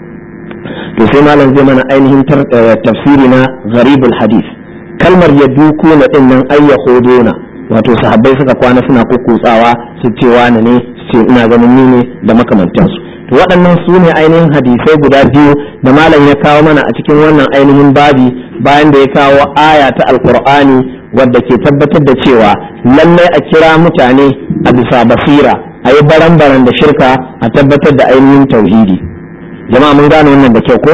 to sai malam zai mana ainihin tafsiri na gharibul hadith kalmar ya duku na din nan ay yahuduna wato sahabbai suka kwana suna kukkutsawa su ce wani ne su ce ina ganin ni ne da makamantansu to waɗannan su ne ainihin hadisai guda biyu da malam ya kawo mana a cikin wannan ainihin babi bayan da ya kawo aya ta alqur'ani wadda ke tabbatar da cewa lallai a kira mutane a bisa basira a yi baran-baran da shirka a tabbatar da ainihin tauhidi jama'a mun gane wannan da kyau ko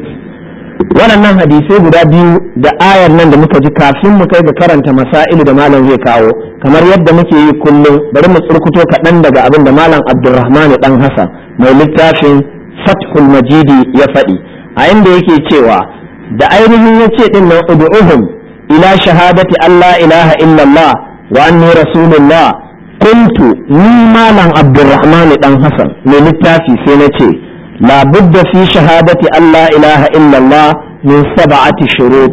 waɗannan hadisai guda biyu da ayar nan da muka ji kafin mu kai ga karanta masailu da malam zai kawo kamar yadda muke yi kullum bari mu tsurkuto kaɗan daga abin da malam abdulrahman dan hasan mai littafin fathul majidi ya faɗi a inda yake cewa da ainihin ya ce ɗin nan ud'uhum ila shahadati allah ilaha illallah wa anni rasulullah kuntu ni malam abdulrahman dan hasan mai littafi sai na ce لا بد في شهادة أن لا إله إلا الله من سبعة شروط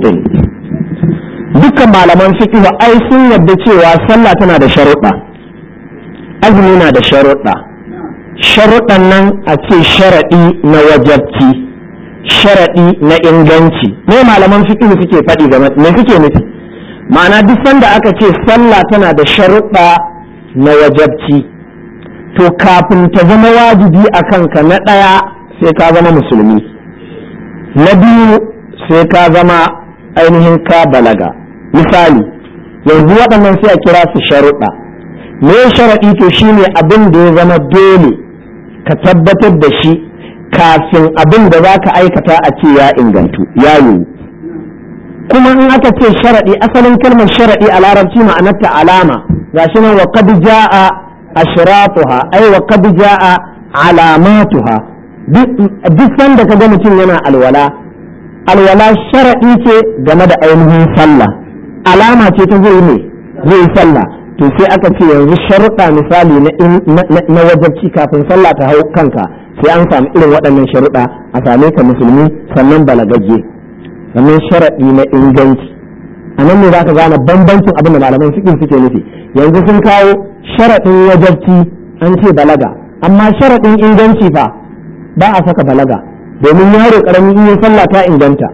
dukkan malaman fiqh ai sun yadda cewa sallah tana da sharuɗa azumi na da sharuɗa sharuɗan nan a ce sharaɗi na wajabci sharaɗi na inganci me malaman fiqh suke faɗi game me suke nufi ma'ana duk sanda aka ce sallah tana da sharuɗa na wajabci to kafin ta zama wajibi a kanka na ɗaya sai ka zama musulmi na biyu sai ka zama ainihin ka balaga misali yanzu waɗannan sai a kira su sharuɗa me sharaɗi to shine abin da ya zama dole ka tabbatar da shi kafin abin da za ka aikata a ce ya ingantu ya yiwu kuma in aka ce sharaɗi asalin kalmar sharaɗi a larabci ma'anarta alama gashi nan wa qad jaa ashratuha ay wa qad jaa alamatuha duk sanda ka ga mutum yana alwala alwala sharaɗi ce game da ainihin sallah alama ce ta zai ne zai sallah to sai aka ce yanzu sharuɗa misali na wajabci kafin sallah ta hau kanka sai an samu irin waɗannan sharuɗa a same ka musulmi sannan balagagge sannan sharaɗi na inganci a nan ne za ka gane bambancin abin da malaman fiƙin suke nufi yanzu sun kawo sharaɗin wajabci an ce balaga amma sharaɗin inganci fa ba a saka balaga domin yaro ƙaramin in yi sallah ta inganta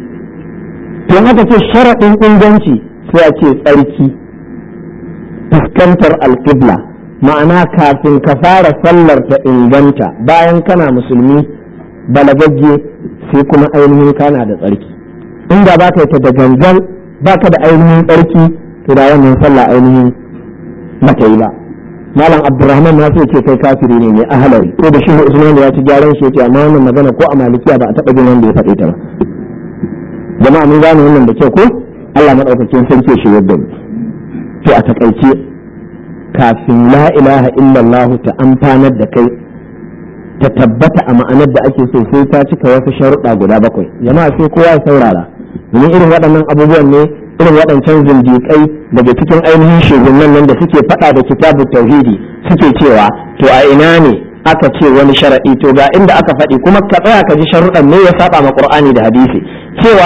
to haka ce sharaɗin inganci sai a ce tsarki fuskantar alƙibla ma'ana kafin ka fara sallar ta inganta bayan kana musulmi balagagge sai kuma ainihin kana da tsarki inda ba ka yi ta da gangan ba ka da ainihin tsarki to da wannan sallah ainihin mata yi ba malam abdurrahman na ce kai kafiri ne mai ahalari ko da shi ne usman ya ci gyaran shi yace amma wannan magana ko a malikiya ba a taɓa jin wanda ya faɗe ta ba jama'a mun gane wannan da kyau ko Allah madaukakin sarki shi yadda mu to a takaice kafin la ilaha illallah ta amfanar da kai ta tabbata a ma'anar da ake so sai ta cika wasu sharuɗa guda bakwai jama'a sai kowa ya saurara domin irin waɗannan abubuwan ne irin waɗancan zindiƙai daga cikin ainihin shugabannin nan da suke faɗa da kitabu tauhidi suke cewa to a ina ne aka ce wani sharaɗi to ga inda aka faɗi kuma ka tsaya ka ji sharuɗan ne ya saba ma qur'ani da hadisi cewa yayi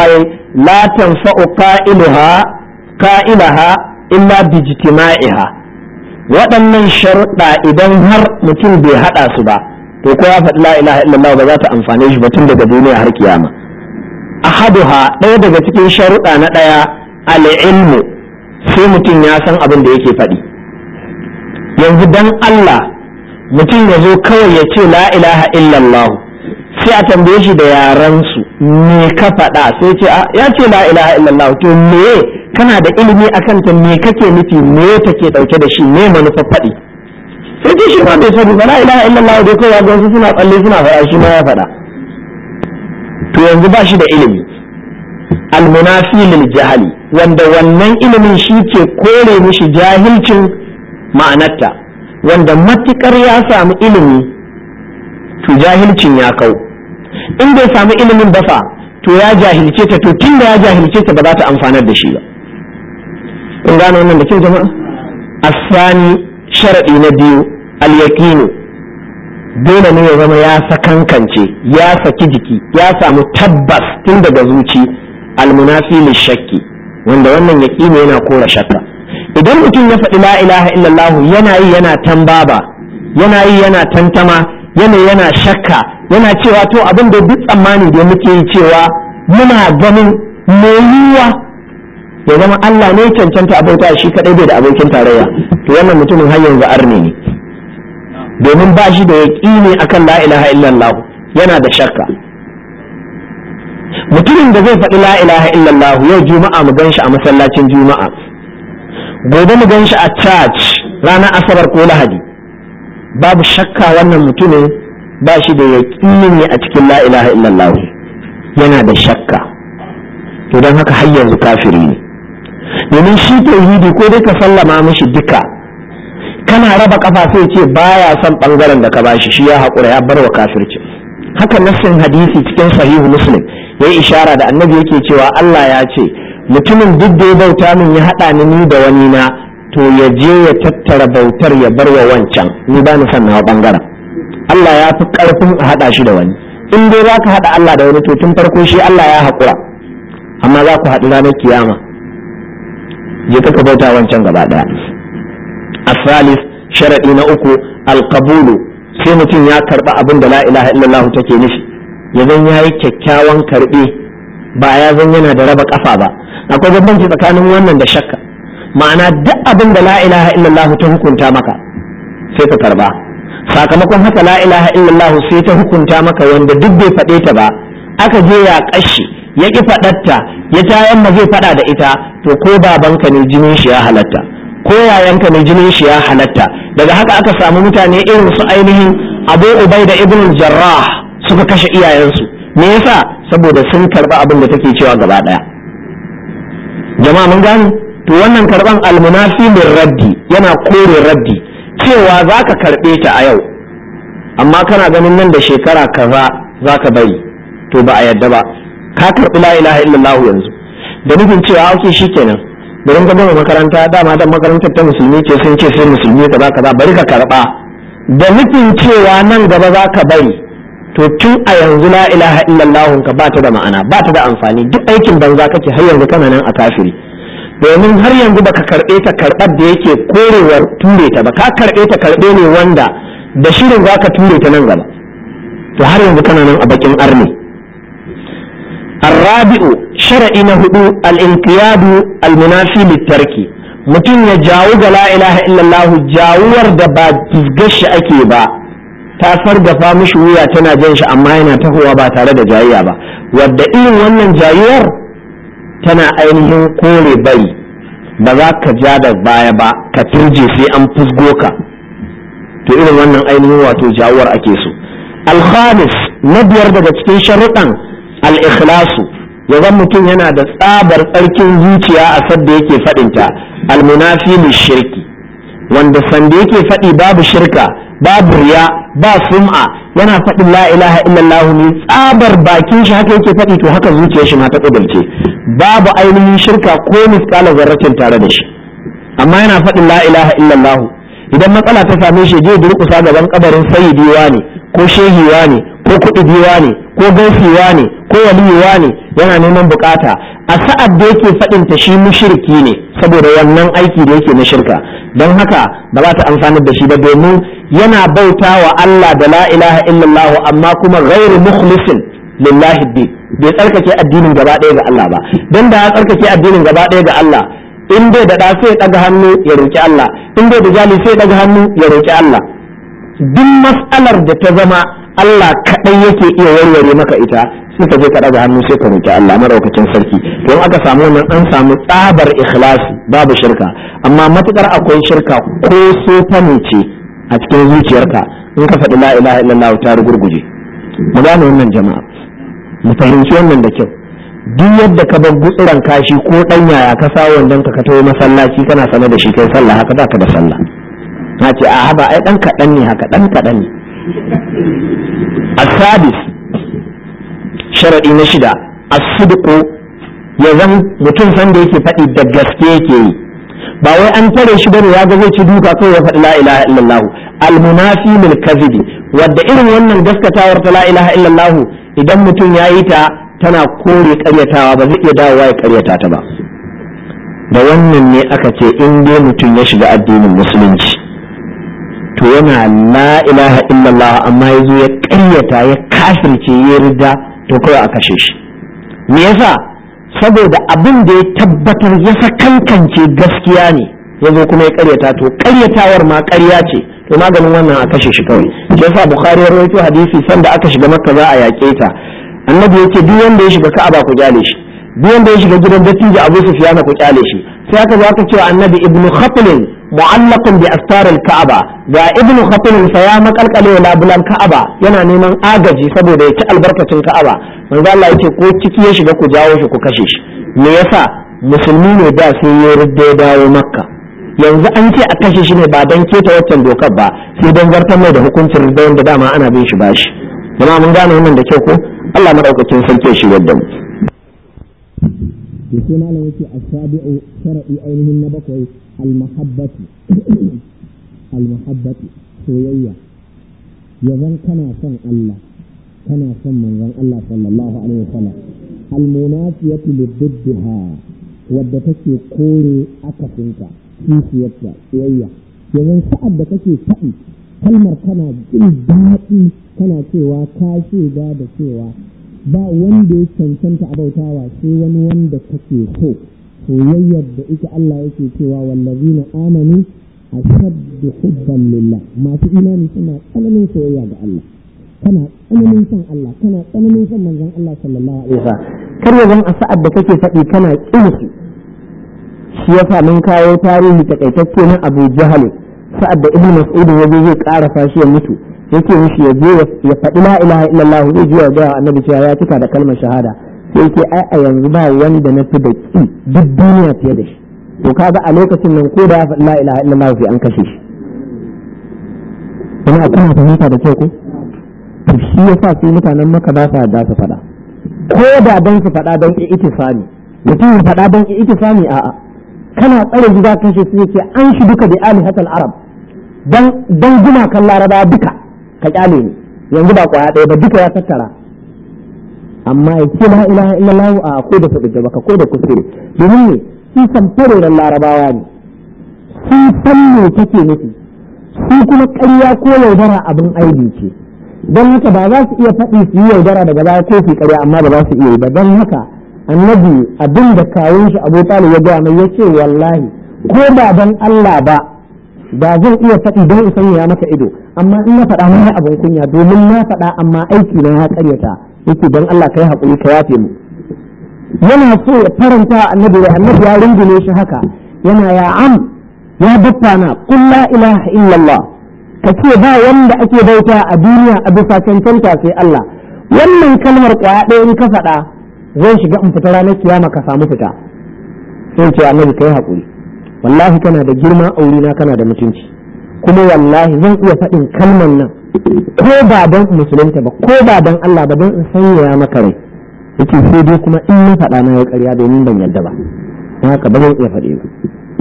la tanfa'u qa'ilaha qa'ilaha illa bijtima'iha waɗannan sharuɗa idan har mutum bai haɗa su ba to ko ya faɗi la ilaha illallah ba za ta amfane shi ba tun daga duniya har kiyama ahaduha ɗaya daga cikin sharuɗa na ɗaya al-ilmu sai mutum ya san abin da yake faɗi yanzu dan Allah mutum ya zo kawai ya ce la ilaha illallah sai a tambaye shi da yaran su me ka faɗa sai ce ya ce la ilaha illallah to me kana da ilimi akan ta me kake nufi me take dauke da shi me manufa faɗi sai ce shi ma bai sani ba la ilaha illallah dai kawai ga wasu suna tsalle suna faɗa shi ma ya faɗa to yanzu ba shi da ilimi almunafi lil jahali wanda wannan ilimin shi ke kore mishi jahilcin ma'anarta wanda matukar ya samu ilimi to jahilcin ya kau in bai samu ilimin ba fa to ya jahilce ta to tunda ya jahilce ta ba za ta amfanar da shi ba kun gane wannan da kyau jama'a asani sharadi na biyu al-yaqinu dole ne ya zama ya sakankance ya saki jiki ya samu tabbas tun daga zuci almunafi shakki wanda wannan yaqini yana kora shakka idan mutum ya faɗi la ilaha illallah yana yi yana tambaba yana yi yana tantama yana yana shakka yana cewa to abin da duk tsammani da muke yi cewa muna ganin me yiwa ya zama Allah ne cancanta abauta shi kadai bai da abokin tarayya to wannan mutumin har yanzu arne ne domin ba shi da yaƙini akan la ilaha illallah yana da shakka mutumin da zai faɗi la ilaha illallah yau juma'a mu gan shi a masallacin juma'a gobe mu gan shi a church ranar asabar ko lahadi babu shakka wannan mutumin ba shi da yaƙini a cikin la ilaha illallah yana da shakka to don haka har yanzu kafiri ne domin shi tauhidi ko dai ka sallama mishi duka kana raba kafa sai ce baya son bangaren da ka bashi shi ya haƙura ya bar wa kafirci haka nassin hadisi cikin sahihu muslim ya yi ishara da annabi yake cewa Allah ya ce mutumin duk da ya bauta min ya haɗa ni ni da wani na to ya je ya tattara bautar ya bar wa wancan ni ba ni son nawa bangaren Allah ya fi ƙarfin a haɗa shi da wani in dai za ka haɗa Allah da wani to tun farko shi Allah ya haƙura amma za ku haɗu ranar kiyama je ka bauta wancan gaba ɗaya asalis sharaɗi na uku alkabulu sai mutum ya karɓi abin da la ilaha illallah take nufi ya zan ya yi kyakkyawan karɓe ba ya zan yana da raba ƙafa ba akwai bambanci tsakanin wannan da shakka ma'ana duk abin da la ilaha illallah ta hukunta maka sai ka karba sakamakon haka la ilaha illallah sai ta hukunta maka wanda duk bai faɗe ta ba aka je ya ƙashi ya ƙi faɗatta ya tayan ma zai faɗa da ita to ko babanka ne jinin shi ya halatta ko yayanka ne jinin shi ya halatta daga haka aka samu mutane irin su ainihin abu ubai da ibn jarrah suka kashe iyayensu me yasa saboda sun karba abin da take cewa gaba daya jama'a mun gane to wannan karban almunafi min raddi yana kore raddi cewa zaka karbe ta a yau amma kana ganin nan da shekara kaza zaka bari to ba a yadda ba ka karbi la ilaha illallah yanzu da nufin cewa ake shikenan bari ka gama makaranta dama dan makarantar ta musulmi ce sun ce sai musulmi kaza kaza bari ka karba da nufin cewa nan gaba za ka bari to tun a yanzu la ilaha illallah ka ba ta da ma'ana ba ta da amfani duk aikin banza kake har yanzu kana nan a kafiri domin har yanzu baka karbe ta karbar da yake korewar ture ta ba ka karbe ta karbe ne wanda da shirin za ka ture ta nan gaba to har yanzu kana nan a bakin arni الرابع شرعي نهدو الانقياد المنافي للترك mutum ya jawo ga la ilaha illallah jawuwar da ba gashi ake ba ta fargafa mishi wuya tana jan shi amma yana tahowa ba tare da jayayya ba wadda irin wannan jayuwar tana ainihin kore bari ba za ka ja da baya ba ka turje sai an fusgo ka to irin wannan ainihin wato jawuwar ake so alhamis na biyar daga cikin sharuɗan al-ikhlasu ya zan mutum yana da tsabar tsarkin zuciya a sadda yake faɗinta almunafi shirki wanda sanda yake faɗi babu shirka babu riya ba sum'a yana faɗin la ilaha illallah ne tsabar bakin shi haka yake faɗi to haka zuciyar shi ma ta kudurce babu ainihin shirka ko misƙala zarratin tare da shi amma yana faɗin la ilaha illallah idan matsala ta same shi je durƙusa gaban kabarin sayyidiwa ne ko shehiwa ne ko kuɗi ne ko gaisewa ne ko waliyuwa ne yana neman bukata a sa'ad da yake faɗin ta shi mushriki ne saboda wannan aiki da yake na shirka don haka ba za ta amfanar da shi ba domin yana bauta wa Allah da la ilaha illallah amma kuma ghairu mukhlisin lillahi bi bai tsarkake addinin gaba ɗaya ga Allah ba don da ya tsarkake addinin gaba ɗaya ga Allah in bai da ɗa sai ya ɗaga hannu ya roki Allah in bai da jali sai ya ɗaga hannu ya roki Allah duk mas'alar da ta zama Allah kaɗai yake iya warware maka ita sai ka je ka ɗaga hannu sai ka roki Allah madaukakin sarki to in aka samu wannan an samu tsabar ikhlasi babu shirka amma matukar akwai shirka ko sofa ne ce a cikin zuciyarka in ka faɗi la ilaha illallah ta rugurguje mu gane wannan jama'a mu fahimci wannan da kyau duk yadda ka bar gutsuran kashi ko dan yaya ka sa wannan ka ka tawo masallaci kana sane da shi kai sallah haka baka da sallah na ce a haba ai dan kaɗan ne haka dan kaɗan ne asadis sharadi na shida as-sidqu ya zan mutum san da yake faɗi da gaske yake yi ba wai an tare shi bane ya ga zai ci duka kawai ya faɗi la ilaha illallah al-munafi lil kadhibi wadda irin wannan gaskatawar ta la ilaha illallah idan mutum ya yi ta tana kore karyatawa ba zai iya dawowa ya karyata ta ba da wannan ne aka ce in dai mutum ya shiga addinin musulunci to yana la ilaha illallah amma ya zo ya karyata ya kafirce ya rida to kawai a kashe shi me yasa saboda abin da ya tabbatar ya sakankance gaskiya ne ya zo kuma ya karyata to karyatawar ma karya ce to maganin wannan a kashe shi kawai shi yasa bukhari ya rawaito hadisi sanda aka shiga makka za a yaƙe ta annabi yake duk wanda ya shiga ka'aba ku kyale shi duk wanda ya shiga gidan dattijo abu sufyan ku kyale shi sai aka zo aka cewa annabi ibnu khatlin mu'allaqun bi astaril ka'aba ga ibnu khatlin fa ya makalkale labulan ka'aba yana neman agaji saboda ya ci albarkacin ka'aba manzo Allah yake ko ciki ya shiga ku jawo shi ku kashe shi me yasa musulmi ne da sai ya rudda ya dawo makka yanzu an ce a kashe shi ne ba don keta waccan dokar ba sai don zartar mai da hukuncin rida wanda dama ana bin shi bashi jama'a mun gane wannan da kyau ko Allah madaukakin sarki shi yadda mu sai malam yake asabi'u shar'i ainihin na bakwai al-mahabbati al-mahabbati soyayya yazan kana son Allah kana son manzon Allah sallallahu alaihi wasallam al-munafiyatu liddiha wadda take kore akasinka kishiyarta soyayya yanzu sa'ad da kake faɗi kalmar kana jin daɗi kana cewa ka shaida da cewa ba wanda ya cancanta a bautawa sai wani wanda kake so soyayyar da ita Allah yake cewa wallazina amanu ashaddu hubban lillah masu imani suna tsananin soyayya ga Allah kana tsananin son Allah kana tsananin son manzon Allah sallallahu alaihi wasallam kar ya zan a sa'ad da kake faɗi kana kinsu shi yasa mun kawo tarihi takaitacce na Abu Jahal sa'ad da Ibn Mas'ud ya zo zai ƙara shi ya mutu yake mishi ya je ya faɗi la ilaha illallah zai je ya ga annabi cewa ya cika da kalmar shahada sai yake ai a yanzu ba wanda na fi da ki duk duniya fiye da shi to kaga a lokacin nan ko da ya faɗi la ilaha illallah sai an kashe shi kuma kana fahimta da kyau ko to shi yasa sai mutanen maka ba sa da su faɗa ko da don su faɗa don itisami mutum ya faɗa don itisami a'a kana tsare gida kashe su yake an shi duka da alihatal arab dan dan gumakan laraba duka ka kyale ni yanzu ba kwaya ɗaya ba duka ya tattara amma ya ce la ilaha illallah a ko da su da baka ko da kuskure domin ne su san fareren larabawa ne su san me take nufi su kuma ƙarya ko yaudara abin aibi ce don haka ba za su iya faɗi su yi yaudara daga baya ko su ƙarya amma ba za su iya yi ba don haka annabi abin da kawun shi abu talib ya gaya mai ya ce wallahi ko ba don Allah ba ba zan iya faɗi don in sanya maka ido amma in na faɗa na abin kunya domin na faɗa amma aiki na ya karyata yake don Allah kai haƙuri ka yafe mu yana so ya faranta annabi da annabi ya rungume shi haka yana ya am ya baffa na qul la ilaha illallah ka ce ba wanda ake bauta a duniya a bisa cancanta sai Allah wannan kalmar kwaya ɗaya in ka faɗa zan shiga in fita ranar kiyama ka samu fita sai ce annabi kai haƙuri wallahi kana da girma a wurina kana da mutunci kuma wallahi zan iya faɗin kalmar nan ko ba don musulunta ba ko ba don Allah ba don in sanya maka rai yake sai dai kuma in na faɗa na ya ƙarya domin ban yarda ba don haka ba zan iya faɗi ba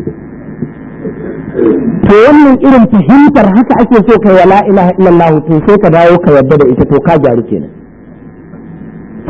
to wannan irin fahimtar haka ake so kai wala ilaha illallah to sai ka dawo ka yarda da ita to ka gyaru kenan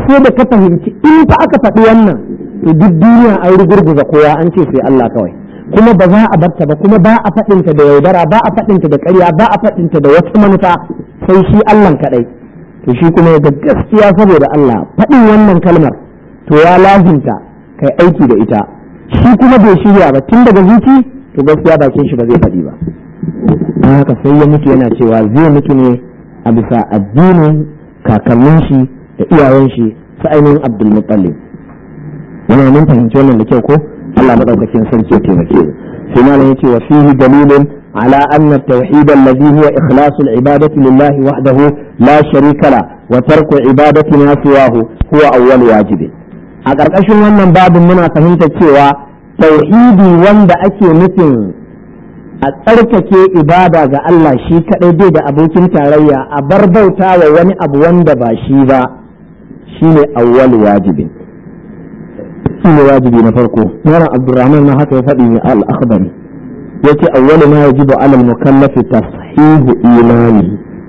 sai da ka fahimci in fa aka faɗi wannan to duk duniya an rugurguza kowa an ce sai Allah kawai kuma ba za a barta ba kuma ba a faɗinta da yaudara ba a faɗinta da ƙarya ba a faɗinta da wata manufa sai shi Allah kaɗai to shi kuma ya gaskiya saboda Allah faɗin wannan kalmar to ya lazimta kai aiki da ita shi kuma bai shirya ba tun daga zuci to gaskiya bakin shi ba zai faɗi ba don haka sai ya mutu yana cewa zai mutu ne a bisa addinin kakannin shi da iyayen shi su ainihin Abdul Muttalib yana mun fahimci wannan da kyau ko Allah madaukakin sarki ya taimake mu sai malam yace wa fihi dalilun على أن التوحيد الذي هو إخلاص العبادة لله وحده لا شريك له وترك عبادة ما سواه هو أول واجب a ƙarƙashin wannan babin muna fahimta cewa tauhidi wanda ake nufin a tsarkake ibada ga Allah shi kaɗai bai da abokin tarayya a bar bauta wa wani abu wanda ba shi ba shine awwal wajibin shine wajibi na farko Malam Abdulrahman na haka ya faɗi ne al-akhbari yace awwalu ma yajibu ala al-mukallafi tashihu imani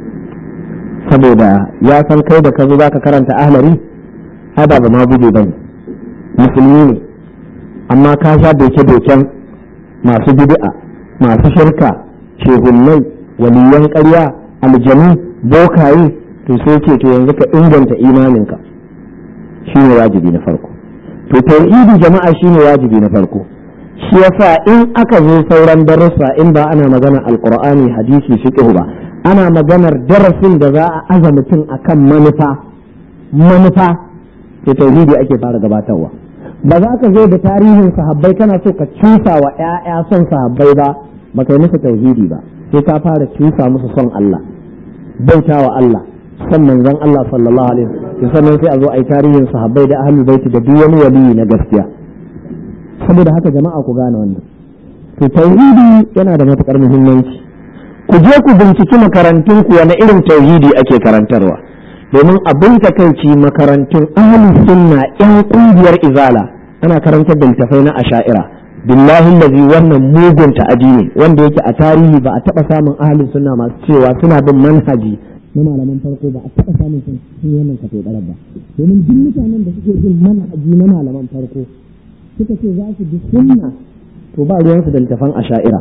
saboda ya san kai da ka zo zaka karanta ahlari hada ba ma guje bane musulmi ne amma ka sha doke-doken masu bid'a masu shirka shehunnai waliyan ƙarya aljanu bokaye to sai ce to yanzu ka inganta imaninka shine wajibi na farko to tauhidi jama'a shine wajibi na farko shi yasa in aka zo sauran darussa in ba ana magana alqur'ani hadisi fiqh ba ana maganar darasin da za a aza mutum akan manufa manufa to tauhidi ake fara gabatarwa ba za ka zo da tarihin sahabbai kana so ka cusa wa ƴaƴa son sahabbai ba ba kai musu tauhidi ba sai ka fara cusa musu son Allah bauta wa Allah son manzon Allah sallallahu alaihi wasallam sannan sai a zo a yi tarihin sahabbai da ahlul baiti da duk wani waliyi na gaskiya saboda haka jama'a ku gane wannan to tauhidi yana da matukar muhimmanci ku je ku binciki makarantun ku wani irin tauhidi ake karantarwa domin abin takaici makarantun ahlus sunna yan kungiyar izala ana karantar da littafai na asha'ira billahi lazi wannan mugun ta'adi ne wanda yake a tarihi ba a taba samun ahlus sunna masu cewa suna bin manhaji na malaman farko ba a taba samun sun wannan kafe ba domin duk mutanen da suke bin manhaji na malaman farko suka ce za su bi sunna to ba ruwansu da littafan asha'ira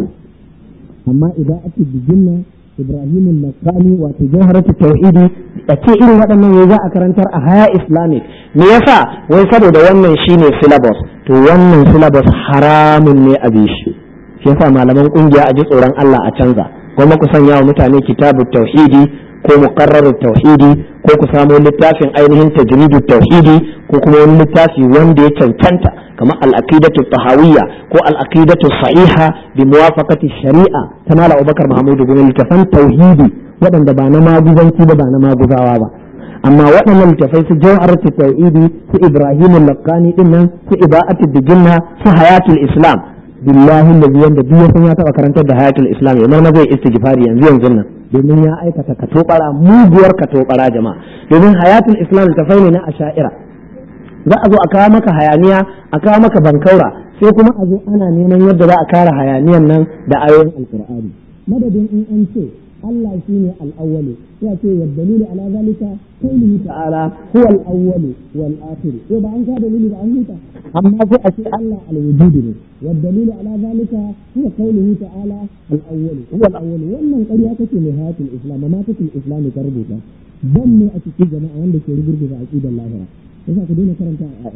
amma idan ake biginna ibrahim nakani wato jawharatu tauhidi da ce irin waɗannan ya za a karantar a haya islamic me yasa wai saboda wannan shine syllabus to wannan syllabus haramun ne a bishi shi yasa malaman kungiya a ji tsoron Allah a canza kuma ku sanya wa mutane kitabu tauhidi ko muqarrarut tauhidi ko ku samo littafin ainihin tajridut tauhidi ko kuma wani littafi wanda ya cancanta kamar al-aqidatu tahawiyya ko al-aqidatu sahiha bi muwafaqati shari'a ta mala Abubakar Mahmudu gumin littafan tauhidi waɗanda ba na maguzanci ba ba na maguzawa ba amma waɗannan littafai su jawharatu tauhidi su Ibrahim al-Laqani din nan su iba'atu dijinna su hayatul islam billahi allazi yanda duk yasan ya taba karantar da hayatul islam ya ma zai istighfari yanzu yanzu nan domin ya aikata katobara muguwar katobara jama'a domin hayatul islam littafai ne na asha'ira za a zo a kawo maka hayaniya a kawo maka bankaura sai kuma a zo ana neman yadda za a kare hayaniyan nan da ayoyin alkur'ani madadin in an ce Allah shi ne al'awwalu ya ce wa dalilu ala zalika qawluhu ta'ala huwa al-awwalu wal akhir ko ba an ka dalili da an huta amma sai a ce Allah al-wujud ne wa dalilu ala zalika huwa qawluhu ta'ala al-awwalu huwa al-awwalu wannan ƙarya take mai hayatul islam ma take islam ta rubuta ban ne a cikin jama'a wanda ke rugurguza aqidar lahira yasa ku daina karanta a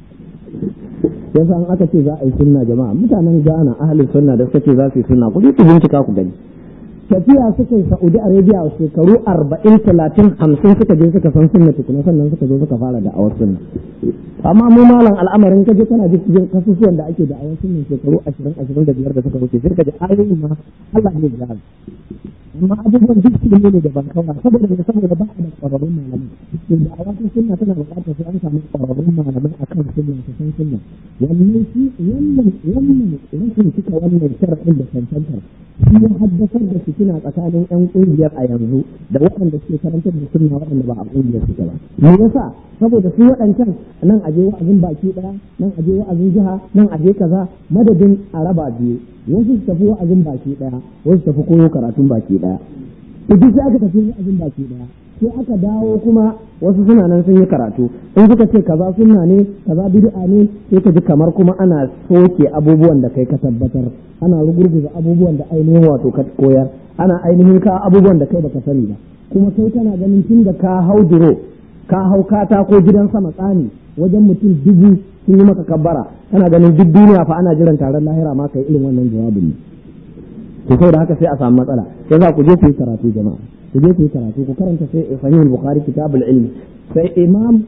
yasa an aka ce za a yi sunna jama'a mutanen Ghana ahlus sunna da suka ce za su yi sunna ku ku bincika ku gani tafiya suka yi Saudi Arabia a shekaru arba'in talatin hamsin suka je suka san sunna tukuna sannan suka zo suka fara da awar sunna amma mu malam al'amarin kaje kana ji cikin kasusuwan da ake da awar sunna shekaru ashirin ashirin da biyar da suka wuce sai ka ji ayoyi ma Allah ne ya amma abubuwan duk su ne da ban kawa saboda da saboda ba a da ƙwararrun malamai to da a wasu sunna tana buƙatar sai an samu ƙwararrun malamai a kan sunna su san sunna wannan shi wannan wannan rashin cika wannan sharaɗin da cancantar shi ya haddasar da fitina tsakanin yan ƙungiyar a yanzu da waɗanda suke karantar da sunna waɗanda ba a ƙungiyar suke ba me yasa saboda su waɗancan nan aje wa'azin baki ɗaya nan aje wa'azin jiha nan aje kaza madadin a raba biyu wasu su tafi wa'azin baki ɗaya wasu tafi koyo karatun baki ɗaya to duk sai aka tafi abin baki daya sai aka dawo kuma wasu suna nan sun yi karatu in suka ce kaza sunna ne kaza bid'a ne sai ka ji kamar kuma ana soke abubuwan da kai ka tabbatar ana rugurguza abubuwan da ainihin wato ka koyar ana ainihin ka abubuwan da kai baka sani ba kuma kai kana ganin tun da ka hau duro ka hau kata ko gidan sama tsani wajen mutum dubu sun yi maka kabbara kana ganin duk duniya fa ana jiran taron lahira ma kai irin wannan jawabin ne to saboda haka sai a samu matsala sai za ku je ku yi karatu jama'a ku je ku yi karatu ku karanta sai sahihul bukhari kitabul ilmi sai imam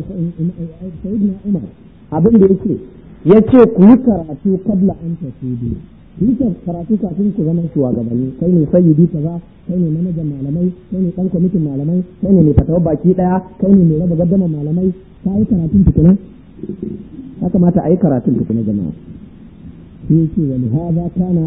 sayyidina umar abin da yake yace ku yi karatu kabla an tasudu ku yi karatu kafin ku zama shugabanni kai ne sayyidi kaza kai ne manajan malamai kai ne dan kwamitin malamai kai ne mai fatawa baki daya kai ne mai raba gaddama malamai ka yi karatun tukuna ya kamata a yi karatun tukuna jama'a sai yake wani haza kana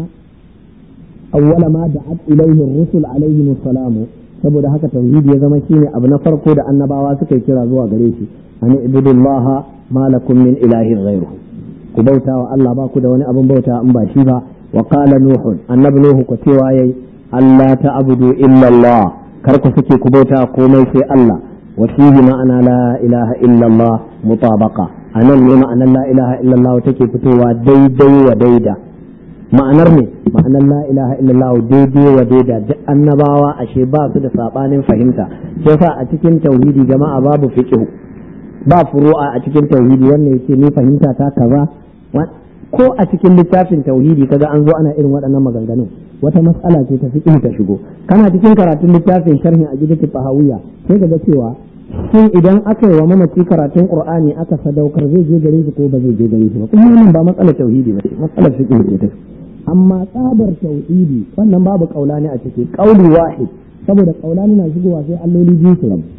awwala ma da'at ilayhi ar-rusul alayhi salamu saboda haka tauhidi ya zama shine abu na farko da annabawa suka yi kira zuwa gare shi an ibudullah ma lakum min ilahin ghayruhu ku bauta wa Allah ba ku da wani abin bauta in ba shi ba wa qala nuh annabi nuhu ko cewa yayi Allah ta'budu illa Allah kar ku sake ku bauta komai sai Allah wa fihi ma'ana la ilaha illa Allah mutabaqa anan ne ma'anar la ilaha illa Allah take fitowa daidai wa daida ma'anar ne ma'anar la ilaha illallah daidai wa daida duk annabawa ashe ba su da sabanin fahimta shi yasa a cikin tauhidi jama'a babu fiqh ba furu'a a cikin tauhidi wannan yake ni fahimta ta kaza ko a cikin littafin tauhidi kaga an zo ana irin waɗannan maganganun wata matsala ce ta fiqh ta shigo kana cikin karatun littafin sharhi a gidan fahawiya sai kaga cewa shin idan aka yi wa mamaci karatun qur'ani aka sadaukar zai je gare shi ko ba zai je gare shi ba kuma wannan ba matsalar tauhidi ba ce matsalar fiqh ce ta amma tsabar tauhidi wannan babu kaulani a ciki kauli wahid saboda kaulani na shigowa sai alloli biyu su rabu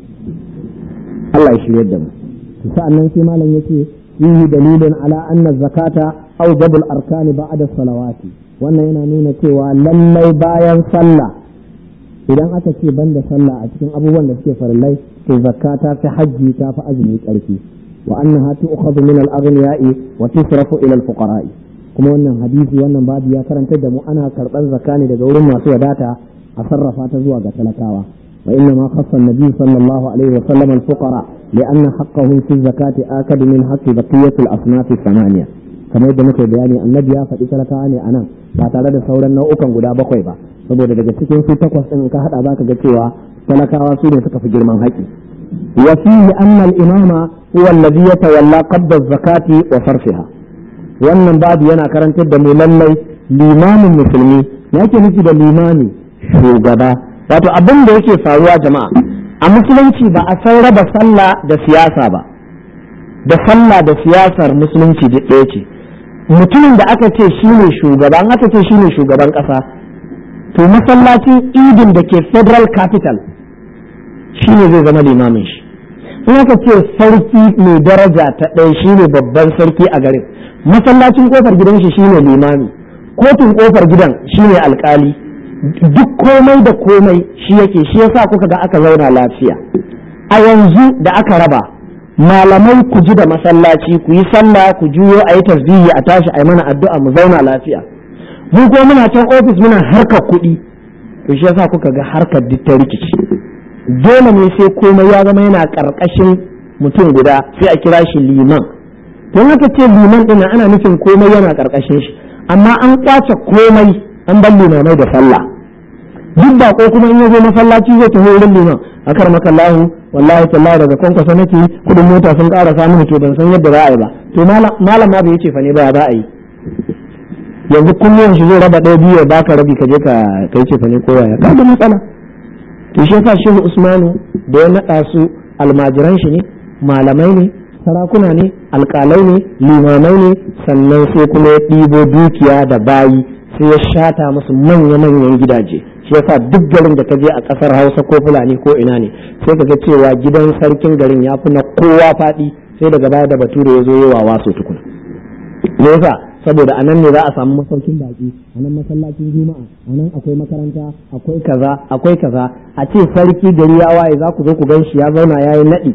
Allah ya shirye da mu sa'annan sai malam yace fihi dalilun ala anna zakata awjabul arkani ba'da salawati wannan yana nuna cewa lallai bayan sallah idan aka ce banda sallah a cikin abubuwan da suke farillai to zakka ta fi hajji ta fi azumi karfi wa annaha tu'khadhu min al-aghniya'i wa tusrafu ila al-fuqara'i kuma wannan hadisi wannan babu ya karanta da mu ana karɓar zakka ne daga wurin masu wadata a sarrafa ta zuwa ga talakawa wa inna ma khassa an-nabi sallallahu alaihi wa sallam al-fuqara li'anna haqqahum fi zakati akad min haqqi baqiyati al-asnaf thamaniya kamar yadda muke bayani annabi ya faɗi talakawa ne anan ba tare da sauran nau'ukan guda bakwai ba saboda daga cikin su takwas din ka hada zaka ga cewa talakawa su ne suka fi girman haƙi wa fihi anna al-imama huwa alladhi yatawalla qabda az-zakati wa sarfiha wannan babu yana karantar da mu lallai limamin musulmi yake nufi da limami shugaba wato abin da yake faruwa jama'a a musulunci ba a san raba sallah da siyasa ba da sallah da siyasar musulunci duk ɗaya ce mutumin da aka ce shi ne shugaba an aka ce shi ne shugaban ƙasa to masallacin idin da ke federal capital shi ne zai zama limamin shi in aka ce sarki mai daraja ta ɗaya shi ne babban sarki a garin masallacin kofar gidan shi shine limami kotun kofar gidan shine alkali duk komai da komai shi yake shi yasa kuka ga aka zauna lafiya a yanzu da aka raba malamai ku ji da masallaci ku yi sallah ku juyo a yi tasbihi a tashi a yi mana addu'a mu zauna lafiya mu ko muna can ofis muna harkar kuɗi to shi yasa kuka ga harkar duk ta rikici dole ne sai komai ya zama yana ƙarƙashin mutum guda sai a kira shi liman don haka ce liman ɗin ana nufin komai yana ƙarƙashin shi amma an kwace komai an bar limamai da sallah duk da ko kuma in ya zo masallaci zai tafi wurin liman a kar makallahu wallahi tallahi daga kwankwasa nake kudin mota sun ƙara samun to ban san yadda za a yi ba to malam ma bai ce fa ne ba za a yi yanzu kullum shi zai raba ɗaya biyu ya baka rabi ka je ka kai ce fa ne ko yaya ka da matsala to shi yasa shehu usmanu da ya naɗa su almajiran shi ne malamai ne sarakuna ne alƙalai ne limamai ne sannan sai kuma ya ɗibo dukiya da bayi sai ya shata musu manya-manyan gidaje shi yasa duk garin da ka je a ƙasar hausa ko fulani ko ina ne sai ka ga cewa gidan sarkin garin ya fi na kowa faɗi sai daga baya da bature ya zo yi wa waso tukuna me yasa saboda a nan ne za a samu masaukin baki a nan masallacin juma'a a nan akwai makaranta akwai kaza akwai kaza a ce sarki gari ya waye za ku zo ku gan shi ya zauna ya yi naɗi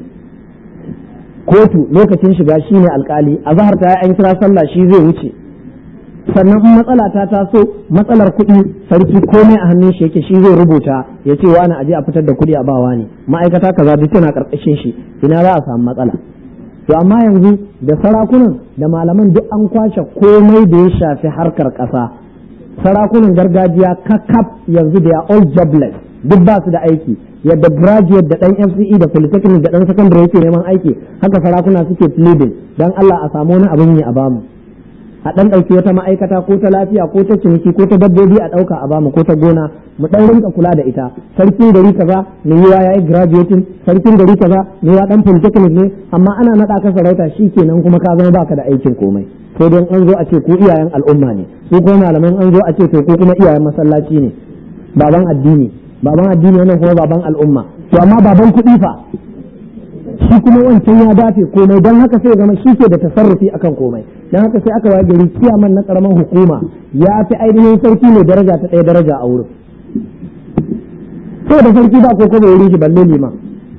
kotu lokacin shiga shi ne alkali a zahar ta an kira sallah shi zai wuce sannan in matsala ta taso matsalar kuɗi sarki komai a hannun shi yake shi zai rubuta ya ce wani aje a fitar da kuɗi a bawa ne ma'aikata kaza duk tana karkashin shi ina za a samu matsala to amma yanzu da sarakunan da malaman duk an kwashe komai da ya shafi harkar ƙasa sarakunan gargajiya kakaf yanzu da ya all jobless duk ba su da aiki yadda graduate da dan FCE da polytechnic da dan secondary yake neman aiki haka sarakuna suke pleading dan Allah a samu wani abin yi a bamu a dan dauki wata ma'aikata ko ta lafiya ko ta ciniki ko ta dabbobi a dauka a bamu ko ta gona mu dan rinka kula da ita sarkin gari kaza ne yiwa yayi graduating sarkin gari kaza ne ya dan polytechnic ne amma ana nada ka sarauta shikenan kuma ka zama baka da aikin komai sai dai an zo a ce ku iyayen al'umma ne su ko malaman an zo a ce to ku kuma iyayen masallaci ne baban addini baban addini wannan kuma baban al'umma to amma baban kuɗi fa shi kuma wancan ya dafe komai don haka sai zama shi ke da tasarrufi akan komai don haka sai aka waye gari kiyaman na karaman hukuma ya fi ainihin sarki mai daraja ta ɗaya daraja a wurin sai da sarki ba ko kuma wurin shi balle liman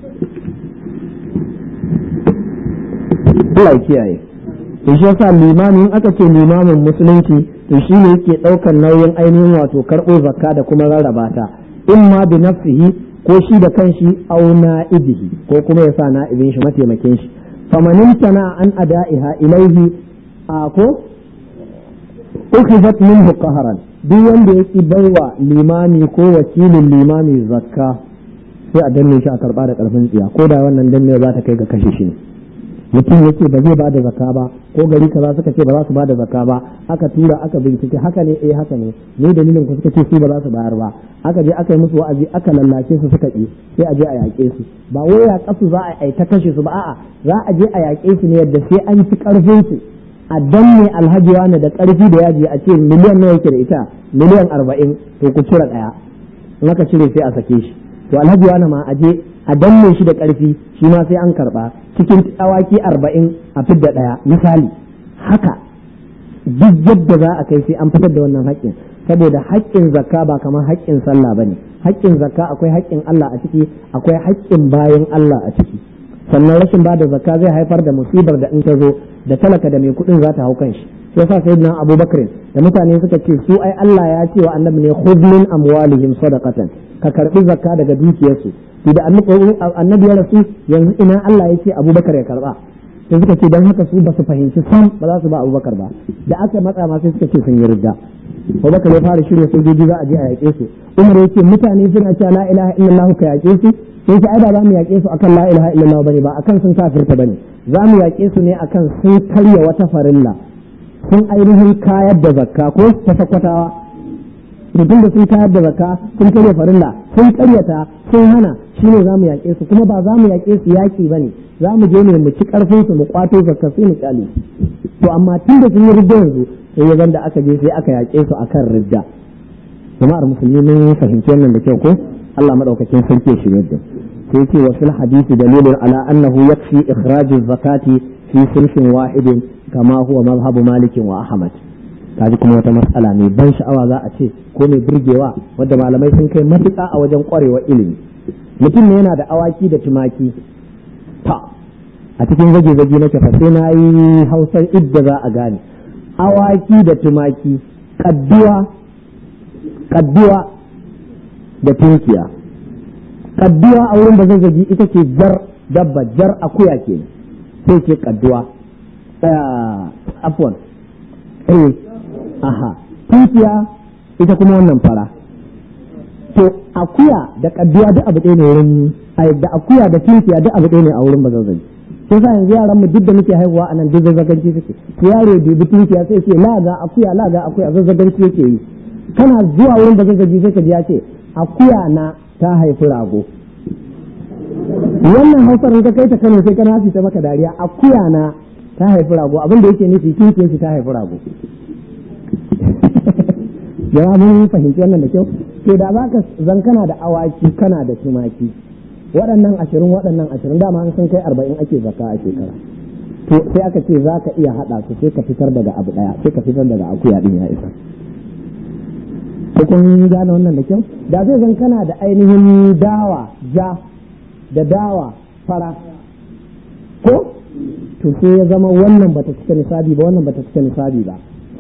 Allah ya kiyaye to shi yasa limamin aka ce limamin musulunci to shi ne yake ɗaukar nauyin ainihin wato karɓo zakka da kuma rarraba ta imma bi nafsihi ko shi da kanshi aw na'ibihi ko kuma ya sa na'ibin shi mataimakin shi famanin tana an ada'iha ilaihi a ko ukhizat minhu qahran duk wanda yake baiwa limami ko wakilin limami zakka sai a danne shi a karba da karfin tsiya ko da wannan danne za ta kai ga kashe shi ne mutum yake ba zai bada zakka ba ko gari kaza suka ce ba za su bada zakka ba aka tura aka bincike haka ne eh haka ne ne dalilin ku suka ce su ba za su bayar ba aka je aka yi musu wa'azi aka lallace su suka ki sai a je a yaƙe su ba wai ya kasu za a yi ta kashe su ba a'a za a je a yaƙe su ne yadda sai an ci karfin su a danne alhaji wani da karfi da yaji a ce miliyan nawa yake da ita miliyan arba'in to ku cire ɗaya in aka cire sai a sake shi to alhaji wani ma a je a danne shi da ƙarfi shi ma sai an karɓa cikin awaki arba'in a fidda ɗaya misali haka duk yadda za a kai sai an fitar da wannan haƙƙin saboda haƙƙin zakka ba kamar haƙƙin sallah ba ne haƙƙin zakka akwai haƙƙin Allah a ciki akwai haƙƙin bayan Allah a ciki sannan rashin ba da zakka zai haifar da musibar da in ta zo da talaka da mai kuɗin za ta hau kan shi sai sa sayyidina abubakar da mutane suka ce su ai Allah ya ce wa annabi ne khudh min amwalihim sadaqatan ka karbi zakka daga dukiyarsu to da annabi ya rasu yanzu ina Allah ya ce abubakar ya karba sai suka ce don haka su ba su fahimci sam ba za su ba abubakar ba da aka matsa ma sai suka ce sun yi ridda abubakar ya fara shirya sojoji za a je a yaƙe su umar ya ce mutane suna cewa la ilaha illallah ka yaƙe su sai ce ai ba za mu yaƙe su akan la ilaha illallah bane ba akan sun kafirta bane za mu yaƙe su ne akan sun karya wata farilla sun ainihin kayar da zakka ko ta sakwatawa mutum da sun kayar da zakka sun karya farilla sun karyata sun hana shi ne za mu yaƙe su kuma ba za mu yaƙe su yaƙi ba ne za mu je ne mu ci ƙarfin su mu kwato zakka sai mu kyale to amma tun da sun yi ridda yanzu sai ya da aka je sai aka yaƙe su akan ridda jama'ar musulmi mun fahimci wannan da kyau ko Allah madaukakin sarki ya shirye da sai ce wa fil hadisi dalilun ala annahu yakfi ikhraju zakati fi sulhin wahidin kama huwa mazhabu malikin wa ahmad kaji kuma wata matsala mai ban sha'awa za a ce ko mai burgewa wadda malamai sun kai matuƙa a wajen ƙwarewa ilimi mutum ne yana da awaki da tumaki ta a cikin zage-zage na fa sai na yi hausar idda za a gane awaki da tumaki kadduwa kadduwa da tunkiya kadduwa a wurin da zazzagi ita ce jar dabba jar akuya ke sai ce kadduwa afwan eh aha tunkiya ita kuma wannan fara to akuya da kadduwa duk abu ɗaya ne wurin da akuya da tunkiya duk abu ɗaya ne a wurin bazazzagi sai sa yanzu yaran mu duk da muke haihuwa a nan duk zazzaganci suke to yaro dubi tunkiya sai ce la ga akuya la ga akuya zazzaganci yake yi kana zuwa wurin bazazzagi sai ka ji ya ce akuya na ta haifi rago wannan hausar in ka kai ta Kano sai kana ta maka dariya akuya na ta haifi rago abin da yake nufi tunkiyar shi ta haifi rago jama'a mun fahimci wannan da kyau to da za ka zan kana da awaki kana da tumaki waɗannan ashirin waɗannan ashirin dama an sun kai arba'in ake zaka a shekara to sai aka ce za ka iya haɗa su sai ka fitar daga abu ɗaya sai ka fitar daga akuya ɗin ya isa ko kun gane wannan da kyau da zai zan kana da ainihin dawa ja da dawa fara ko to sai ya zama wannan bata cika nisabi ba wannan bata cika nisabi ba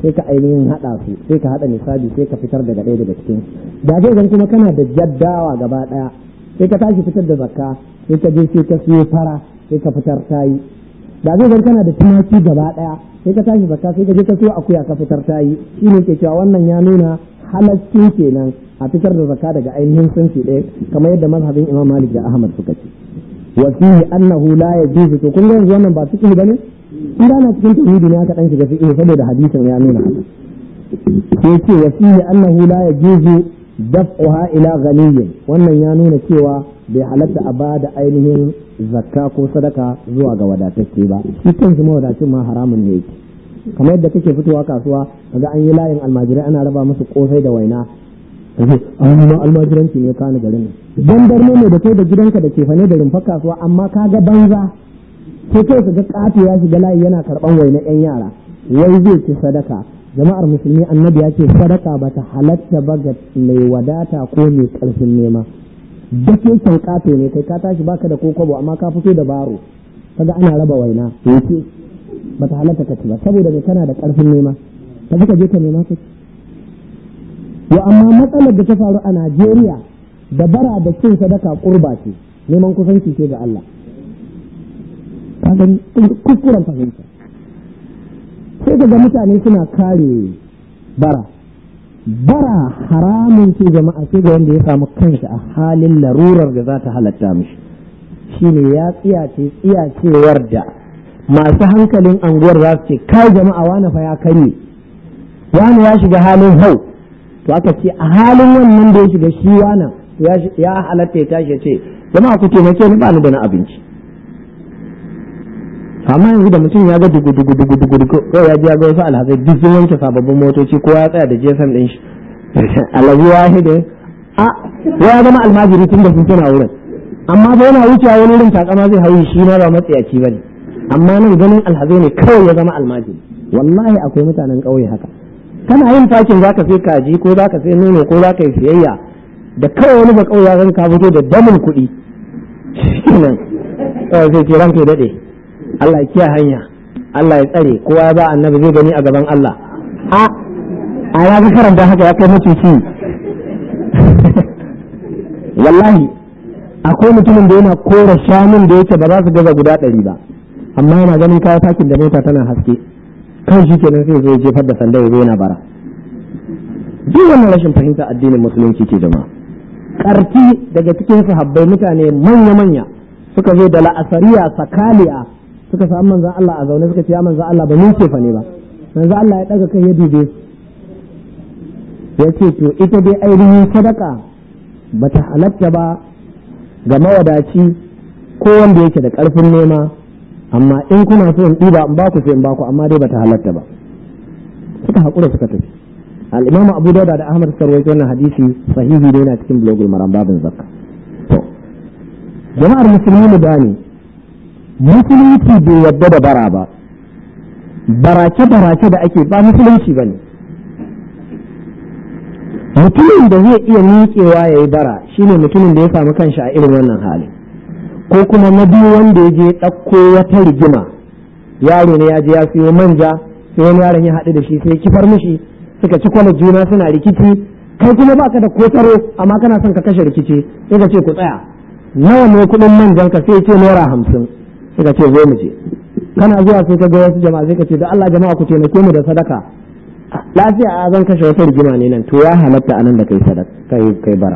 sai ka ainihin haɗa su sai ka haɗa nisabi sai ka fitar daga ɗaya daga cikin da zai zan kuma kana da jaddawa gaba ɗaya sai ka tashi fitar da zakka sai ka je sai ka siyo fara sai ka fitar tayi da zai zan kana da tumaki gaba ɗaya sai ka tashi zakka sai ka je ka siyo akuya ka fitar tayi shine ke cewa wannan ya nuna halaccin kenan a fitar da zakka daga ainihin sunfi ɗaya kamar yadda mazhabin Imam Malik da Ahmad suka ce wa fihi annahu la yajuzu to kun ga yanzu wannan ba fiqh bane in da na cikin tauhidi ne aka dan shiga fiqh saboda hadisin ya nuna haka sai ce wa fihi annahu la yajuzu daf'uha ila ghaniyyin wannan ya nuna cewa bai halatta a ba da ainihin zakka ko sadaka zuwa ga wadatacce ba shi kanshi mawadacin ma haramun ne yake kamar yadda kake fitowa kasuwa kaga an yi layin almajirai ana raba musu kosai da waina kace an ma almajiranci ne kana garin nan dan ne da kai da gidanka da ke fane da rumfar kasuwa amma kaga banza sai kai kaga kato ya shiga layi yana karban waina yan yara wai zai ci sadaka jama'ar musulmi annabi ya ce sadaka ba ta halatta ba ga mai wadata ko mai karfin nema da ke kan kato ne kai ka tashi baka da kokobo amma ka fito da baro kaga ana raba waina yake ba ta halatta ka ci ba saboda mai kana da karfin nema ka ka je ka nema ka ci yo amma matsalar da ta faru a Najeriya da bara da cin sadaka kurba ce neman kusanci ce ga Allah kaga kuskuren fahimta sai ga mutane suna kare bara bara haramun ce jama'a sai ga wanda ya samu kanshi a halin larurar da za ta halatta mishi shine ya tsiyace tsiyacewar da masu hankalin anguwar za su ce kai jama'a wani fa ya karye wani ya shiga halin hau to aka ce a halin wannan da ya shiga shi wana ya halatta ya tashi ya ce jama'a ku taimake ni ba ni da na abinci amma yanzu da mutum ya ga dugu dugu dugu dugu dugu ko ya ji ya ga wasu alhazai duk sun wanke sababbin motoci ko ya tsaya da jesan din shi alabi wahidin a ya zama almajiri tun da sun tana wurin amma ba yana wucewa wani wurin takama zai hauyi shi ma ba matsayaci bane amma nan ganin alhazai ne kawai ya zama almajiri wallahi akwai mutanen ƙauye haka kana yin takin zaka sai kaji ko zaka sai nono ko zaka yi siyayya da kawai wani ba ƙauye ya ka fito da damin kuɗi shikenan kawai sai ce ranka ya daɗe Allah ya kiya hanya Allah ya tsare kowa ya ba annabi zai gani a gaban Allah a a ya ga karanta haka ya kai mutunci wallahi akwai mutumin da yana kora shanun da yake ba za su gaza guda ɗari ba amma yana ganin kawo takin da mota tana haske kan shi kenan sai zai jefar da sanda ya zo yana bara duk wannan rashin fahimta addinin musulunci ce jama'a karti daga cikin sahabbai mutane manya-manya suka zo da la'asariya sakaliya suka samu manzan Allah a zaune suka ce ya manzan Allah ba mun ce fa ne ba manzan Allah ya daga kai ya dube ya ce to ita dai ainihin sadaka ba ta halatta ba ga mawadaci ko wanda yake da ƙarfin nema amma in kuna so in ɗiba in baku sai in baku amma dai ba ta halatta ba suka haƙura suka tafi al-imam abu dauda da ahmad suka rawaito wannan hadisi sahihi ne yana cikin blogul maram babin zakka to jama'ar musulmi mu gane musulunci bai yadda da bara ba barace barace da ake ba musulunci bane mutumin da zai iya miƙewa ya yi bara shine mutumin da ya samu kanshi a irin wannan hali ko kuma na biyu wanda ya je ɗauko wata rigima yaro ne ya je ya siyo manja sai wani yaron ya haɗu da shi sai kifar mishi suka ci kwalar juna suna rikici kai kuma baka da kotaro amma kana son ka kashe rikici sai ka ce ku tsaya nawa ne kuɗin manjan ka sai ce naira hamsin sai ka ce zo mu je kana zuwa sai ka ga wasu jama'a sai ka ce da Allah jama'a ku taimake mu da sadaka lafiya a zan kashe wata rigima ne nan to ya halatta anan da kai sadaka kai kai bara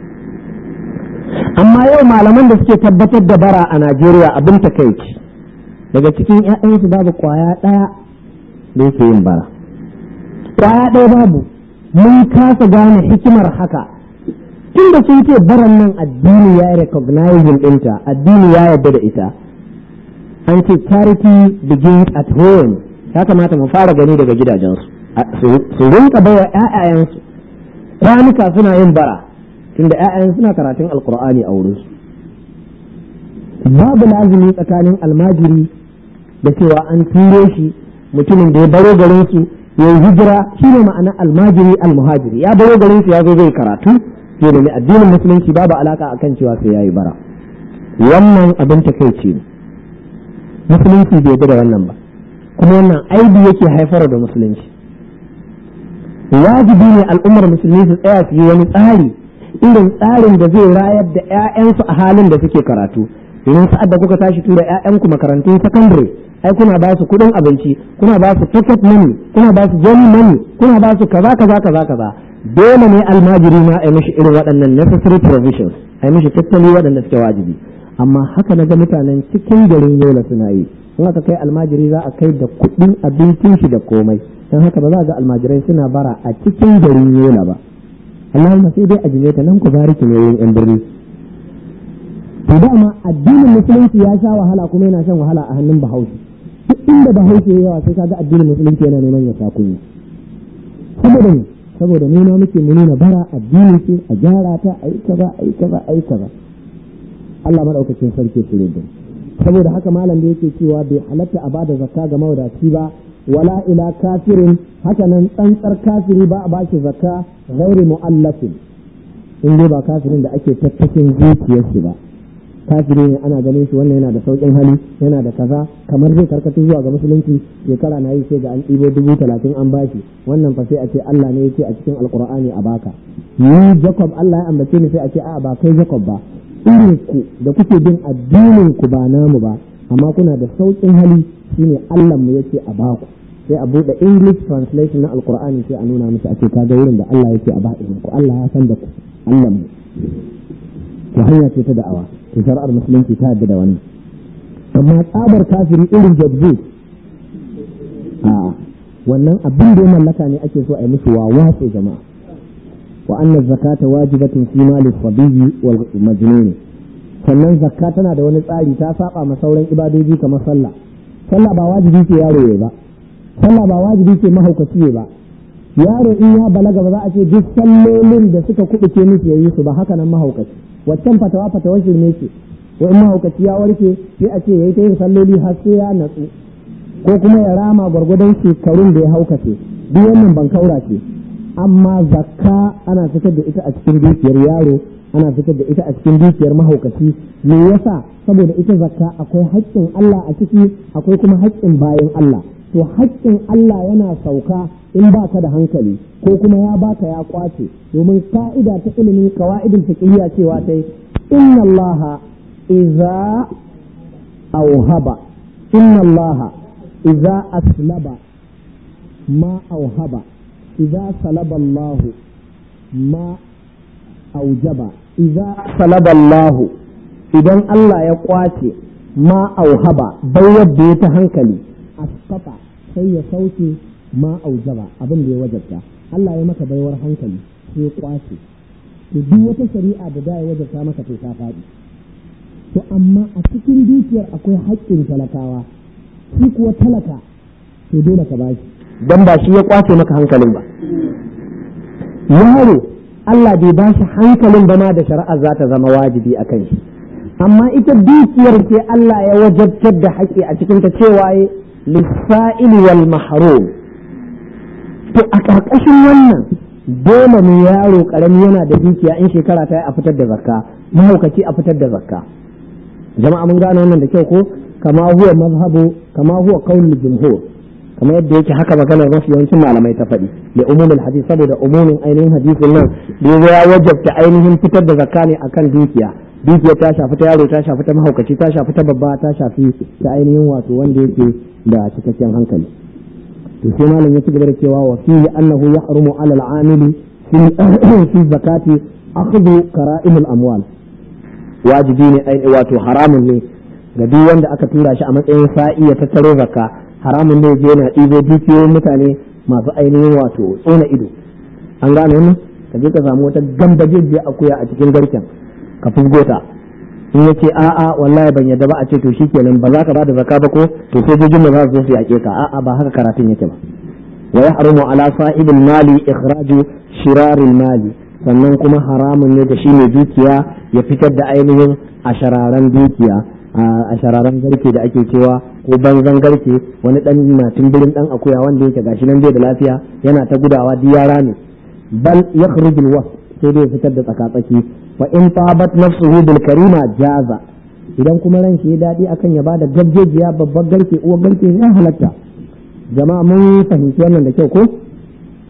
amma yau malaman da suke tabbatar da bara a Najeriya abin takaici daga cikin ƴaƴansu babu kwaya ɗaya da yake yin bara kwaya ɗaya babu mun kasa gane hikimar haka tun da sun ce baran nan addini ya recognizing ɗinta addini ya yarda da ita an ce charity begins at home ya kamata mu fara gani daga gidajensu su rinka baiwa ƴaƴayensu kwanuka suna yin bara tunda ƴaƴan suna karatun alkur'ani a wurinsu babu lazumi tsakanin almajiri da cewa an turo shi mutumin da ya baro garin su ya yi hijira shine ma'ana almajiri almuhajiri ya baro garin su ya zo zai karatu ya nemi addinin musulunci babu alaka akan cewa sai yayi bara wannan abin takeici ne musulunci bai da wannan ba kuma wannan aibi yake haifar da musulunci wajibi ne al'ummar musulmi su tsaya su yi wani tsari irin tsarin da zai rayar da 'ya'yansu a halin da suke karatu domin sa'ad da kuka tashi tura 'ya'yanku makarantun sakandare ai kuna ba su kuɗin abinci kuna ba su pocket money kuna ba su journey money kuna ba su kaza kaza kaza kaza dole ne almajiri ma a mishi irin waɗannan necessary provisions a mishi tattali waɗanda suke wajibi amma haka na ga mutanen cikin garin yola suna yi in aka kai almajiri za a kai da kuɗin abincin shi da komai don haka ba za ga almajirai suna bara a cikin garin yola ba Allahumma sai dai a jimeta nan ku bariki ne yin yan birni to dama addinin musulunci ya sha wahala kuma yana shan wahala a hannun bahaushe duk inda bahaushe ya yawa sai kaga addinin musulunci yana neman ya sha kunya saboda ne saboda nuna muke mu nuna bara addini ce a gyara ta a yi kaza a yi kaza a yi kaza Allah madaukakin sarki su da saboda haka malam da yake cewa bai halatta a bada zakka ga mawadaci ba wala ila kafirin haka nan tsantsar kafiri ba a bashi zakka ghairi mu'allafin in dai ba kafirin da ake tattakin zuciyar shi ba kafiri ne ana ganin shi wannan yana da saukin hali yana da kaza kamar zai karkatu zuwa ga musulunci shekara na yi sai ga an ɗibo dubu talatin an bashi wannan fa sai a ce Allah ne yake a cikin alkur'ani a baka ni Jacob Allah ya ambace ni sai a ce a'a ba kai Jacob ba irin ku da kuke bin addinin ku ba namu ba amma kuna da saukin hali shine Allah mu yake a baku sai a buɗe English translation na alkur'ani sai a nuna musu a ce kaga wurin da Allah yake a ba ku Allah ya san da ku Allah mu to hanya ce ta da'awa to shari'ar musulunci ta yadda da wannan amma tsabar kafiri irin jabzu a wannan abin da ya mallaka ne ake so a yi musu wawatsu jama'a wa anna zakata wajibatin fi mali sabiyyi wal majnun sannan zakka tana da wani tsari ta saba ma sauran ibadoji kamar sallah sallah ba wajibi ce yaro ya ba sallah ba wajibi ce mahaukaci ba yaro in ya balaga ba za a ce duk sallolin da suka kubuce musu yayi su ba haka nan mahaukaci waccan fatawa fatawar shirme ce wa in mahaukaci ya warke sai a ce yayi ta yin salloli har sai ya natsu ko kuma ya rama gwargwadon shekarun da ya haukace duk wannan ban kaura ce amma zakka ana fitar da ita a cikin dukiyar yaro ana fitar da ita a cikin dukiyar mahaukaci me yasa saboda ita zakka akwai haƙƙin Allah a ciki akwai kuma haƙƙin bayan Allah to haƙƙin Allah yana sauka in baka da hankali ko kuma ya baka ya kwace domin ka'ida ta ilimin qawaidul fiqhiyya cewa ta inna Allah idza auhaba inna Allah idza aslaba ma auhaba idza salaba Allah ma aujaba idza salaba Allah idan Allah ya kwace ma auhaba bai yadda ya ta hankali asqata sai ya sauke ma aujaba abin da ya wajabta Allah ya maka baiwar hankali sai ya kwace to duk wata shari'a da da ya wajabta maka to ta faɗi to amma a cikin dukiyar akwai haƙƙin talakawa shi kuwa talaka to dole ka bashi dan ba shi ya kwace maka hankalin ba yaro Allah bai ba shi hankalin ba ma da shari'a za ta zama wajibi a kan shi amma ita dukiyar ce Allah ya wajabtar da haƙƙi a cikin ta cewa lissa'il wal mahrum to a ƙarƙashin wannan dole ne yaro ƙarami yana da dukiya in shekara ta yi a fitar da zakka mahaukaci a fitar da zakka jama'a mun gane wannan da kyau ko kama huwa mazhabu kama huwa qaulul jumhur kamar yadda yake haka maganar mafi yawancin malamai ta faɗi da umumin hadisi saboda umumin ainihin hadisin nan da ya wajabta ainihin fitar da zakka ne akan dukiya dukiya ta shafi ta yaro ta shafi ta mahaukaci ta shafi ta babba ta shafi ta ainihin wato wanda yake da cikakken hankali to sai malam ya ci gaba da cewa wa fihi annahu yahrumu ala al-amili fi zakati akhdhu kara'imul amwal wajibi ne wato haramun ne ga duk wanda aka tura shi a matsayin sa'i ya tattaro zakka haramun ne je yana ɗibo dukiyoyin mutane masu ainihin wato tsona ido an gane wannan ka je ka samu wata gambajejiyar akuya a cikin garken ka fusgota in ya ce a'a wallahi ban yadda ba a ce to shikenan ba za ka ba da zakka ba ko to sojojin da za su zo su yaƙe ka a'a ba haka karatun yake ba wa yahrumu ala sa'ibil mali ikhraju shiraril mali sannan kuma haramun ne da shi ne dukiya ya fitar da ainihin a shararan dukiya a shararan garke da ake cewa ko banzan garke wani dan matin birin dan akuya wanda yake gashi nan bai da lafiya yana ta gudawa duk yara ne bal yakhrujul was sai dai fitar da tsakatsaki fa in tabat nafsuhu bil karima jaza idan kuma ran shi ya dadi akan ya bada gabjejiya babbar garke uwar garke ya halatta jama'a mun fahimci wannan da kyau ko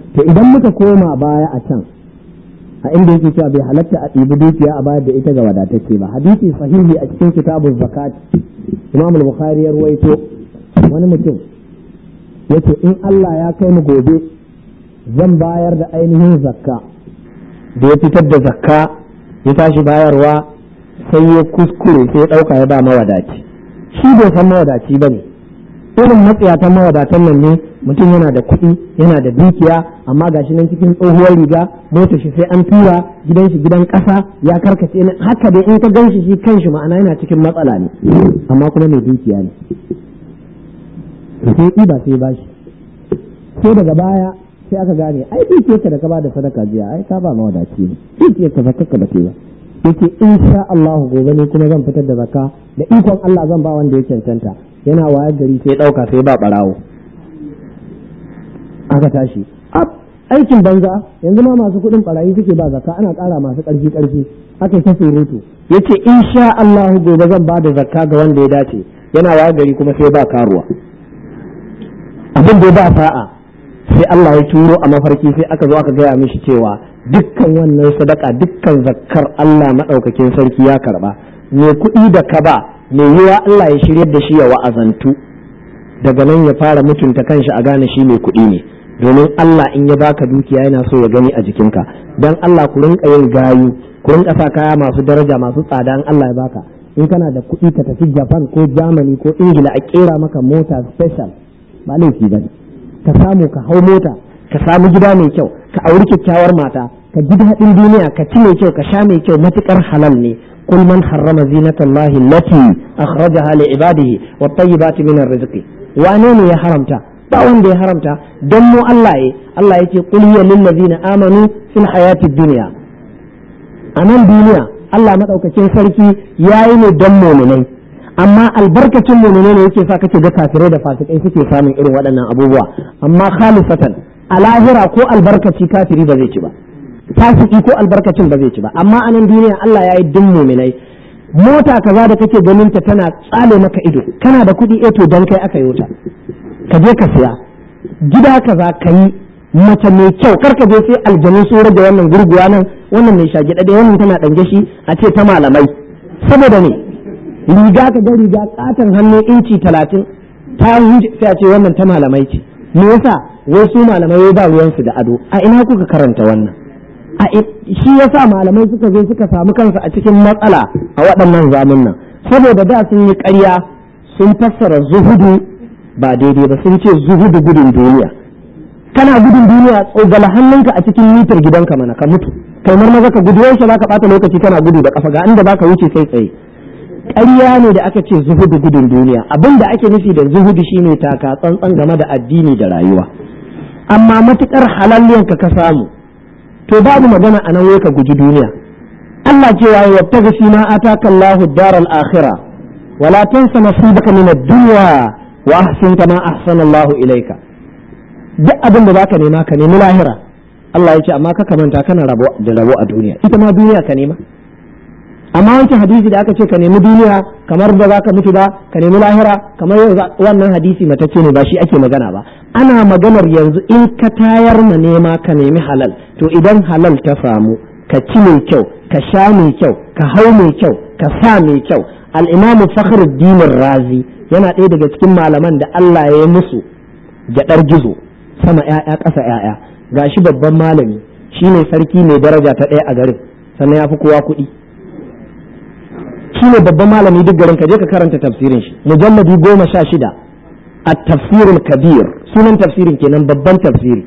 to idan muka koma baya a can a inda yake cewa bai halatta a ɗibi dukiya a bayar da ita ga wadatacce ba hadisi sahihi a cikin kitabun zakat imam al-bukhari ya ruwaito wani mutum yace in Allah ya kai mu gobe zan bayar da ainihin zakka da ya fitar da zakka ya tashi bayarwa sai ya kuskure sai ya ɗauka ya ba mawadaci shi bai san mawadaci ba ne irin matsayatan mawadatan nan ne mutum yana da kuɗi yana da dukiya amma gashi nan cikin tsohuwar riga mota shi sai an tura gidan shi gidan ƙasa ya karkace ne haka dai in ka gan shi shi kanshi ma'ana yana cikin matsala ne amma kuma mai dukiya ne sai ɗiba sai ba shi sai daga baya sai aka gane ai dukiyarka da ka ba da sadaka jiya ai ka ba mawadaci ne dukiyarka ba kakka ba ce ba yake insha Allah gobe ne kuma zan fitar da zakka da ikon Allah zan ba wanda ya cancanta yana wayar gari sai ɗauka sai ba ɓarawo aka tashi aikin banza yanzu ma masu kuɗin ɓarayi suke ba zakka ana ƙara masu ƙarfi ƙarfi aka yi ta surutu yace insha Allah gobe zan ba da zakka ga wanda ya dace yana wayar gari kuma sai ba karuwa abin da ba sa'a sai Allah ya turo a mafarki sai aka zo aka gaya mishi cewa dukkan wannan sadaka dukkan zakkar Allah maɗaukakin sarki ya karba me kuɗi da ka ba me yiwa Allah ya shiryar da shi ya wa'azantu daga nan ya fara mutunta kanshi a gane shi mai kuɗi ne domin Allah in ya baka dukiya yana so ya gani a jikinka dan Allah ku rinka yin gayu ku rinka sa kaya masu daraja masu tsada in Allah ya baka in kana da kuɗi ka tafi Japan ko Germany ko Ingila a kera maka mota special ba laifi ba ka samu ka hau mota ka samu gida mai kyau ka auri kyakkyawar mata ka ji daɗin duniya ka ci mai kyau ka sha mai kyau matukar halal ne قل من حرم زينة الله التي أخرجها لعباده والطيبات من الرزق وانين يا حرمتا ba wanda ya haramta don mu Allah ya Allah ya ce qul hiya lil ladina amanu fil hayati dunya a nan duniya Allah madaukakin sarki yayi ne don mu'minai amma albarkacin mu'minai ne yake sa kake ga kafirai da fasikai suke samun irin waɗannan abubuwa amma khalisatan a lahira ko albarkaci kafiri ba zai ci ba fasiki ko albarkacin ba zai ci ba amma a nan duniya Allah ya yi din mu'minai mota kaza da kake ganin ta tana tsale maka ido kana da kuɗi eto dan kai aka yi ta ka je ka siya gida kaza ka yi mace mai kyau kar ka je sai aljanu sun rage wannan gurguwa nan wannan mai shagi dade wannan tana dange shi a ce ta malamai saboda ne riga ka ga riga katon hannu inci talatin ta sai a ce wannan ta malamai ce me yasa wai su malamai ba ruwansu da ado a ina kuka karanta wannan a shi yasa malamai suka zo suka samu kansu a cikin matsala a waɗannan zamun nan saboda da sun yi ƙarya sun fassara zuhudu ba daidai ba sun ce zuhudu gudun duniya kana gudun duniya tsogala hannunka a cikin mitar gidanka mana ka mutu kai maza ka gudu yaushe ka bata lokaci kana gudu da kafa ga inda baka wuce sai tsaye ƙarya ne da aka ce zuhudu gudun duniya abin da ake nufi da zuhudu shine taka tsantsan game da addini da rayuwa amma matukar halalliyanka ka samu to babu magana a nan wai ka guji duniya Allah cewa ya wattaga fi ma ataka Allahu daral akhirah wala tansa nasibaka min ad-dunya wa ahsin kama ahsana Allahu ilayka duk abin da zaka nema ka nemi lahira Allah ya ce amma ka manta kana rabo da rabo a duniya ita ma duniya ka nema amma wancan hadisi da aka ce ka nemi duniya kamar ba za ka mutu ba ka nemi lahira kamar yau wannan hadisi matacce ne ba shi ake magana ba ana maganar yanzu in ka tayar ma nema ka nemi halal to idan halal ta samu ka ci mai kyau ka sha mai kyau ka hau mai kyau ka sa mai kyau al-imamu fakhruddin razi yana ɗaya daga cikin malaman da Allah ya yi musu gyaɗar gizo sama ‘ya'ya ƙasa ‘ya'ya ga shi babban malami shi ne sarki mai daraja ta ɗaya a garin sannan ya fi kowa kuɗi shi ne babban malami duk garin ka je ka karanta tafsirin shi mujalladi goma sha shida a tafsirul kabir sunan tafsirin kenan babban tafsiri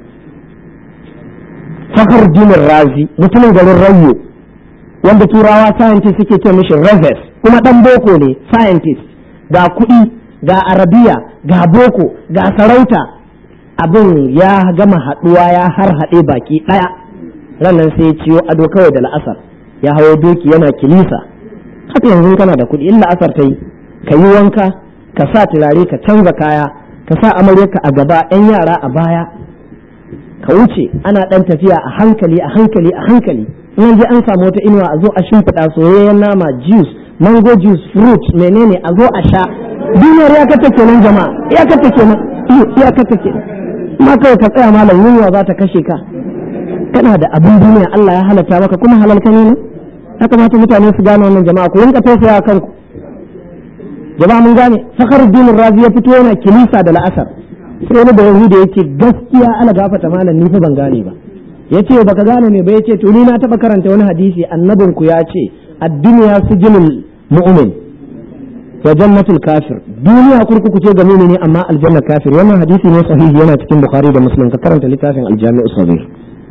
fakar dinin razi mutumin garin rayo wanda turawa scientist suke ce mishi reves kuma ɗan boko ne scientist ga kuɗi ga arabiya ga boko ga sarauta abin ya gama haɗuwa ya har haɗe baki ɗaya rannan sai ya ciwo ado kawai da la'asar ya hawo doki yana kilisa haka yanzu kana da kuɗi in la'asar ta yi ka yi wanka ka sa turare ka canza kaya ka sa amaryarka a gaba ɗan yara a baya ka wuce ana ɗan tafiya a hankali a hankali a hankali in je an samu wata inuwa a zo a shimfiɗa soyayyen nama juice mango juice fruit menene a zo a sha duniyar ya kata kenan jama'a ya kata kenan ya kata kenan amma kawai ka tsaya malam yunwa za ta kashe ka kana da abin duniya Allah ya halatta maka kuma halalka ne ne ya kamata mutane su gane wannan jama'a ku rinka tausaya kanku jama'a mun gane fakhruddin razi ya fito yana kilisa da la'asar sai wani da yahudi yake gaskiya ala gafata malam ni fa ban gane ba yace baka gane me ba yace to ni na taba karanta wani hadisi annabin ku ya ce ad-dunya sijnul mu'min wa jannatul kafir duniya kurkuku ce ga mu'mini amma aljanna kafir wannan hadisi ne sahihi yana cikin bukhari da muslim ka karanta littafin al-jami'u sahih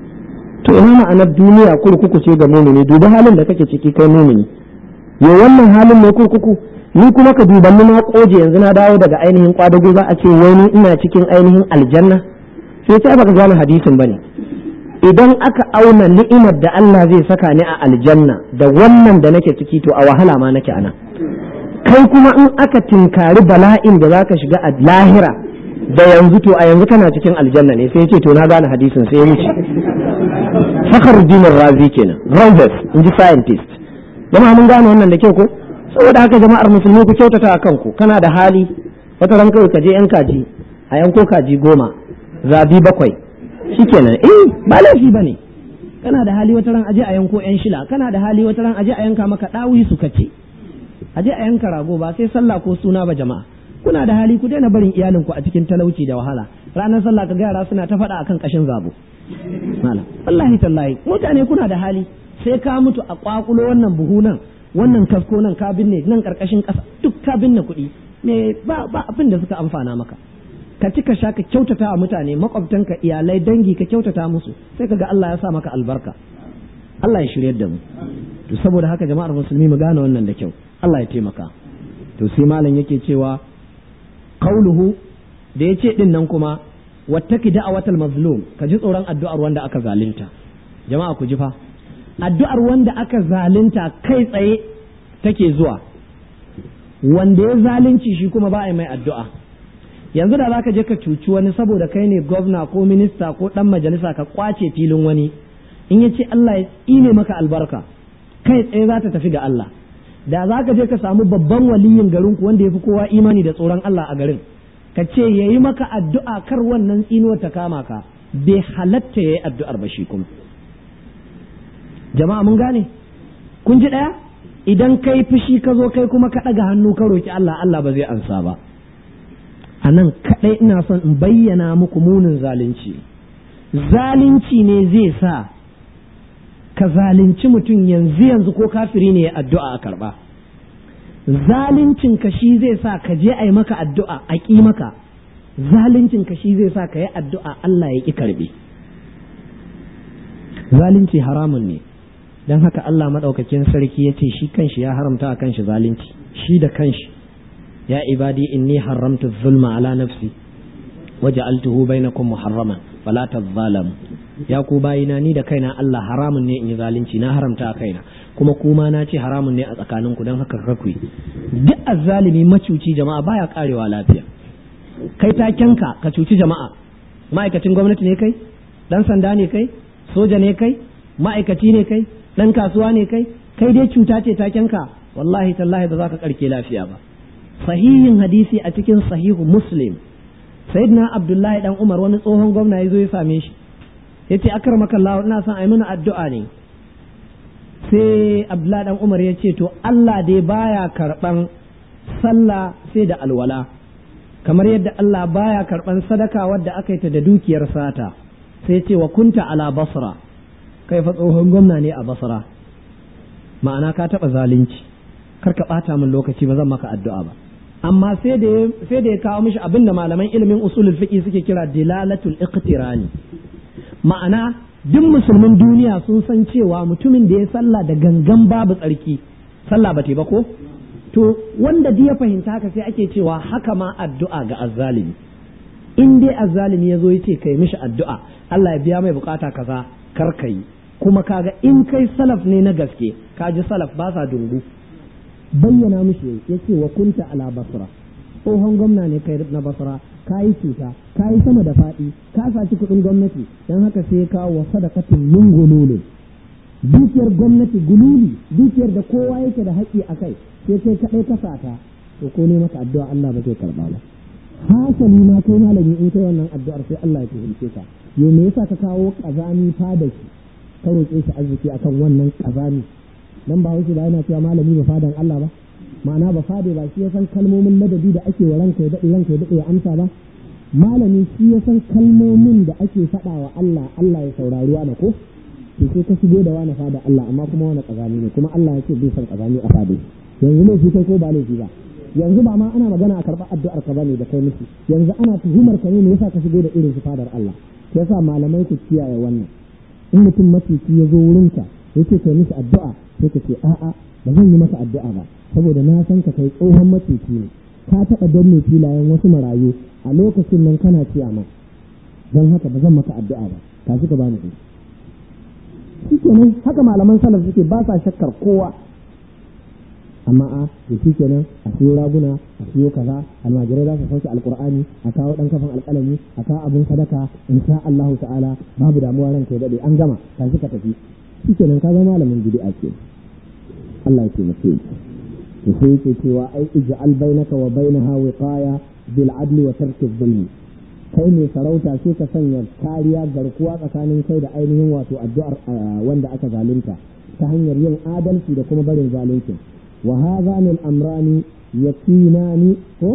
to ina ma'anar duniya kurkuku ce ga mu'mini duba halin da kake ciki kai mu'mini yo wannan halin ne kurkuku ni kuma ka dubanni na koje yanzu na dawo daga ainihin kwadago za a ce wai ni ina cikin ainihin aljanna sai sai baka gane hadisin bane idan aka auna ni'imar da Allah zai saka ni a aljanna da wannan da nake ciki to a wahala ma nake anan kai kuma in aka tinkari bala'in da zaka shiga a lahira da yanzu to a yanzu kana cikin aljanna ne sai ya ce to na gane hadisin sai ya wuce fakhruddin razi kenan rovers in ji scientist jama'a mun gane wannan da kyau ko saboda haka jama'ar musulmi ku kyautata a kanku kana da hali wata ran kawai ka je yan kaji a yanko kaji goma zabi bakwai shikenan eh ba laifi bane kana da hali wata ran aje a yanko yan shila kana da hali wata ran aje a yanka maka dawi su kace aje a yanka rago ba sai sallah ko suna ba jama'a kuna da hali ku daina barin iyalinku a cikin talauci da wahala ranar sallah ka ga yara suna ta faɗa akan kashin zabo malam wallahi tallahi mutane kuna da hali sai ka mutu a kwakulo wannan buhu nan wannan kasko nan ka binne nan karkashin ƙasa duk ka binne kuɗi me ba ba abin da suka amfana maka ka ci ka sha ka kyautata a mutane makwabtanka iyalai dangi ka kyautata musu sai ka ga Allah ya sa maka albarka Allah ya shiryar da mu to saboda haka jama'ar musulmi mu gane wannan da kyau Allah ya taimaka to sai malam yake cewa qauluhu da yace din nan kuma wattaki da'awatal mazlum ka ji tsoron addu'ar wanda aka zalunta jama'a ku ji fa addu'ar wanda aka zalunta kai tsaye take zuwa wanda ya zalunci shi kuma ba a yi mai addu'a yanzu da zaka je ka cuci wani saboda kai ne gwamna ko minista ko dan majalisa ka kwace filin wani in ya ce Allah ya tsine maka albarka kai tsaye za ta tafi ga Allah da za ka je ka samu babban waliyin garin ku wanda ya fi kowa imani da tsoron Allah a garin ka ce ya yi maka addu'a kar wannan tsinuwar ta kama ka bai halatta ya yi addu'ar ba shi kuma jama'a mun gane kun ji ɗaya idan kai fushi ka zo kai kuma ka ɗaga hannu ka roki Allah Allah ba zai ansa ba a nan kaɗai ina son in bayyana muku munin zalunci zalunci ne zai sa ka zalunci mutum yanzu yanzu ko kafiri ne ya addu'a a karɓa zaluncin ka shi zai sa ka je a yi maka addu'a a ƙi maka zaluncin ka shi zai sa ka yi addu'a Allah ya ƙi karɓe zalunci haramun ne don haka Allah maɗaukakin sarki ya ce shi kanshi ya haramta a kanshi zalunci shi da kanshi ya ibadi inni haramtu zulma ala nafsi waja'altuhu bainakum muharraman fala tadhalamu ya ku bayina ni da kaina Allah haramun ne in yi zalunci na haramta a kaina kuma kuma na ce haramun ne a tsakaninku don haka kakui duk azzalimi macuci jama'a baya karewa lafiya kai takenka ka cuci jama'a ma'aikacin gwamnati ne kai dan sanda ne kai soja ne kai ma'aikaci ne kai dan kasuwa ne kai kai dai cuta ce takenka wallahi tallahi ba za ka karke lafiya ba sahihin hadisi a cikin sahihu muslim sayyidina abdullahi dan umar wani tsohon gwamna ya zo ya same shi ya ce akar makallah ina son a yi mana addu'a ne sai abdullahi dan umar ya ce to allah dai baya karban sallah sai da alwala kamar yadda allah baya karban sadaka wadda aka yi ta da dukiyar sata sai ce wa kunta ala basra kai fa tsohon gwamna ne a basra ma'ana ka taɓa zalunci kar ka ɓata min lokaci ba zan maka addu'a ba amma sai da ya kawo mishi abin da malaman ilimin usulul fiqi suke kira dilalatul iqtirani ma'ana duk musulmin duniya sun san cewa mutumin da ya sallah da gangan babu tsarki sallah ba ba ko to wanda duk ya fahimta haka sai ake cewa haka ma addu'a ga azzalimi in dai azzalimi ya zo ya ce kai mishi addu'a Allah ya biya mai bukata kaza kar ka yi kuma kaga in kai salaf ne na gaske ka ji salaf ba sa dungu bayyana mishi ya ce wa kunta ala basra tsohon gwamna ne kai na basra ka yi cuta ka yi sama da faɗi ka saci kuɗin gwamnati don haka sai ya kawo wa sadakatin min gululin dukiyar gwamnati gululi dukiyar da kowa yake da haƙƙi a kai sai kai kaɗai ka sata to ko ne maka addu'a Allah ba zai karɓa ba hasali ma kai malami in kai wannan addu'ar sai Allah ya tuhumce ka yo me yasa ka kawo kazami fada shi ka roƙe shi arziki akan wannan kazami dan ba wuce ba yana cewa malami ba fadan Allah ba ma'ana ba fade ba shi ya san kalmomin ladabi da ake wa ranka ya daɗe ranka ya daɗe ya amsa ba malami shi ya san kalmomin da ake faɗa wa Allah Allah ya saurari wa ko to sai ka shigo da wani fada Allah amma kuma wani kazami ne kuma Allah ya ce bai san kazami a fade yanzu ne shi kai ko ba laifi ba yanzu ba ma ana magana a karɓar addu'ar ka bane da kai miki yanzu ana tuhumar ka ne me yasa ka shigo da irin su fadar Allah yasa malamai ku kiyaye wannan in mutum macici ya zo wurinka yake kai mishi addu'a sai ka ce a'a ba zan yi masa addu'a ba saboda na san ka kai tsohon macici ne ka taɓa danne filayen wasu marayu a lokacin nan kana ciyama don haka ba zan maka addu'a ba ka shi ka bani kuɗi shi kenan haka malaman salaf suke ba sa shakkar kowa amma a to shi kenan a siyo raguna a siyo kaza almajirai za su sauke alkur'ani a kawo dan kafan alƙalami a kawo abin sadaka insha Allahu ta'ala babu damuwa ranka ya dade an gama ka shi ka tafi shi kenan ka zama malamin bid'a ke Allah ya taimake to sai yake cewa ai ij'al bainaka wa bainaha wiqaya bil adli wa tarki dhulmi kai ne sarauta sai ka sanya kariya garkuwa tsakanin kai da ainihin wato addu'ar wanda aka zalunta ta hanyar yin adalci da kuma barin zalunci wa hadhani al-amrani yakinani ko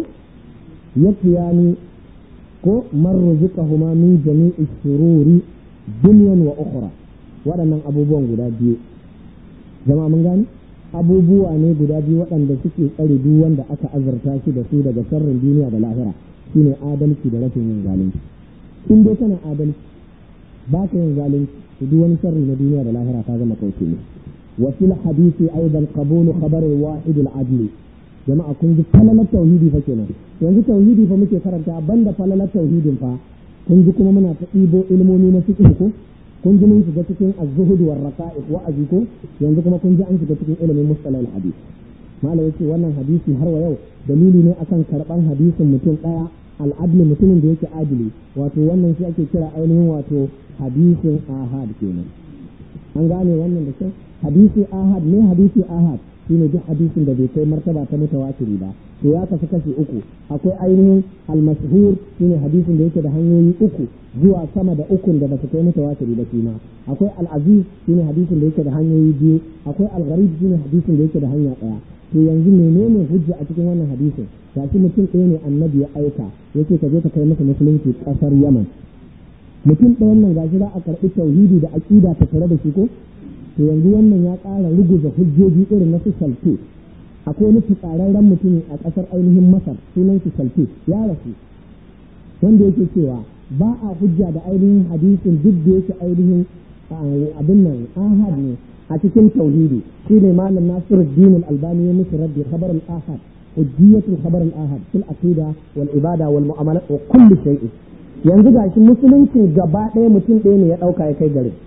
yakiyani ko man rizqahuma min jami'i shururi dunyan wa ukhra waɗannan abubuwan guda biyu jama'a mun gani abubuwa ne guda biyu waɗanda suke tsare duk wanda aka azurta shi da su daga sharrin duniya da lahira shine adalci da rashin yin zalunci in dai kana adalci ba ka yin zalunci to duk wani sharri na duniya da lahira ta zama kauce ne wa fil hadisi aidan qabulu khabar al wahid al adli jama'a kun ji falalar tauhidi fa kenan yanzu tauhidi fa muke karanta banda falalar tauhidin fa kun ji kuma muna ta ɗibo ilmomi na fiqh ko kun ji mun shiga cikin az-zuhud war raqa'iq wa ko yanzu kuma kun ji an shiga cikin ilimin mustalah al hadith malam yace wannan hadisi har wa yau dalili ne akan karban hadisin mutum daya al'adli mutumin da yake adili wato wannan shi ake kira ainihin wato hadisin ahad kenan an gane wannan da kyau hadisi ahad ne hadisi ahad shine duk hadisin da bai kai martaba ta mutawatiri ba to ya kasu kashi uku akwai ainihin al-mashhur shine hadisin da yake da hanyoyi uku zuwa sama da ukun da basu kai mutawatiri ba shi ma akwai al-aziz shine hadisin da yake da hanyoyi biyu akwai al-gharib shine hadisin da yake da hanya daya to yanzu menene hujja a cikin wannan hadisin gashi mutum ɗaya ne annabi ya aika yace ka je ka kai masa musulunci ƙasar yaman mutum ɗayan nan gashi za a karɓi tauhidi da aƙida ta tare da shi ko to yanzu wannan ya ƙara ruguza hujjoji irin na su salte akwai wani fitsararren mutumin a ƙasar ainihin masar sunan shi salte ya rasu wanda yake cewa ba a hujja da ainihin hadisin duk da yake ainihin abin nan ahad ne a cikin tauhidi shine malam nasiruddin al-albani ya musu rabbi khabar al-ahad hujjiyatu khabar al-ahad fil aqida wal ibada wal mu'amalat wa kulli shay'in yanzu gashi musulunci gaba ɗaya mutum ɗaya ne ya ɗauka ya kai gare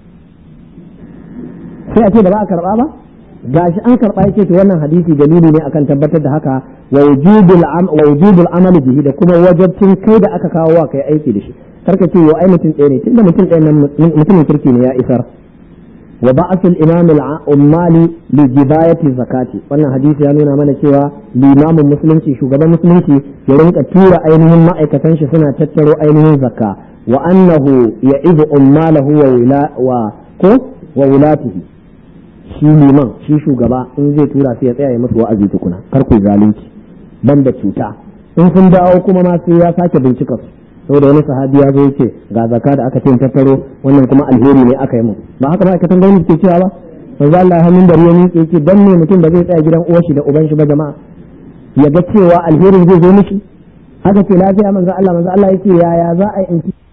sai a ce da ba a karɓa ba gashi an karɓa yake to wannan hadisi dalili ne akan tabbatar da haka wa wujubul wa wujubul amali bihi da kuma wajibcin kai da aka kawo wa kai aiki da shi karka ce yo ai mutum ɗaya ne tunda mutum ɗaya nan mutumin kirki ne ya isar wa ba'asul imam al-ummali li jibayati zakati wannan hadisi ya nuna mana cewa limamin musulunci shugaban musulunci ya rinka tura ainihin ma'aikatan shi suna tattaro ainihin zakka wa annahu ya'idu ummalahu wa wila wa ko wa wulatihi shi liman shi shugaba in zai tura sai ya tsaya ya musu wa'azi tukuna kar ku zalunci banda cuta in sun dawo kuma ma sai ya sake bincika su saboda wani sahabi ya zo yake ga zaka da aka ce tattaro wannan kuma alheri ne aka yi mu ba haka ma'aikatan gwamnati ke cewa ba manzo Allah hannun da ruwa yake yake dan ne mutum ba zai tsaya gidan uwar shi da uban shi ba jama'a ya ga cewa alherin zai zo mishi haka ce lafiya manzo Allah manzo Allah yake yaya za a yi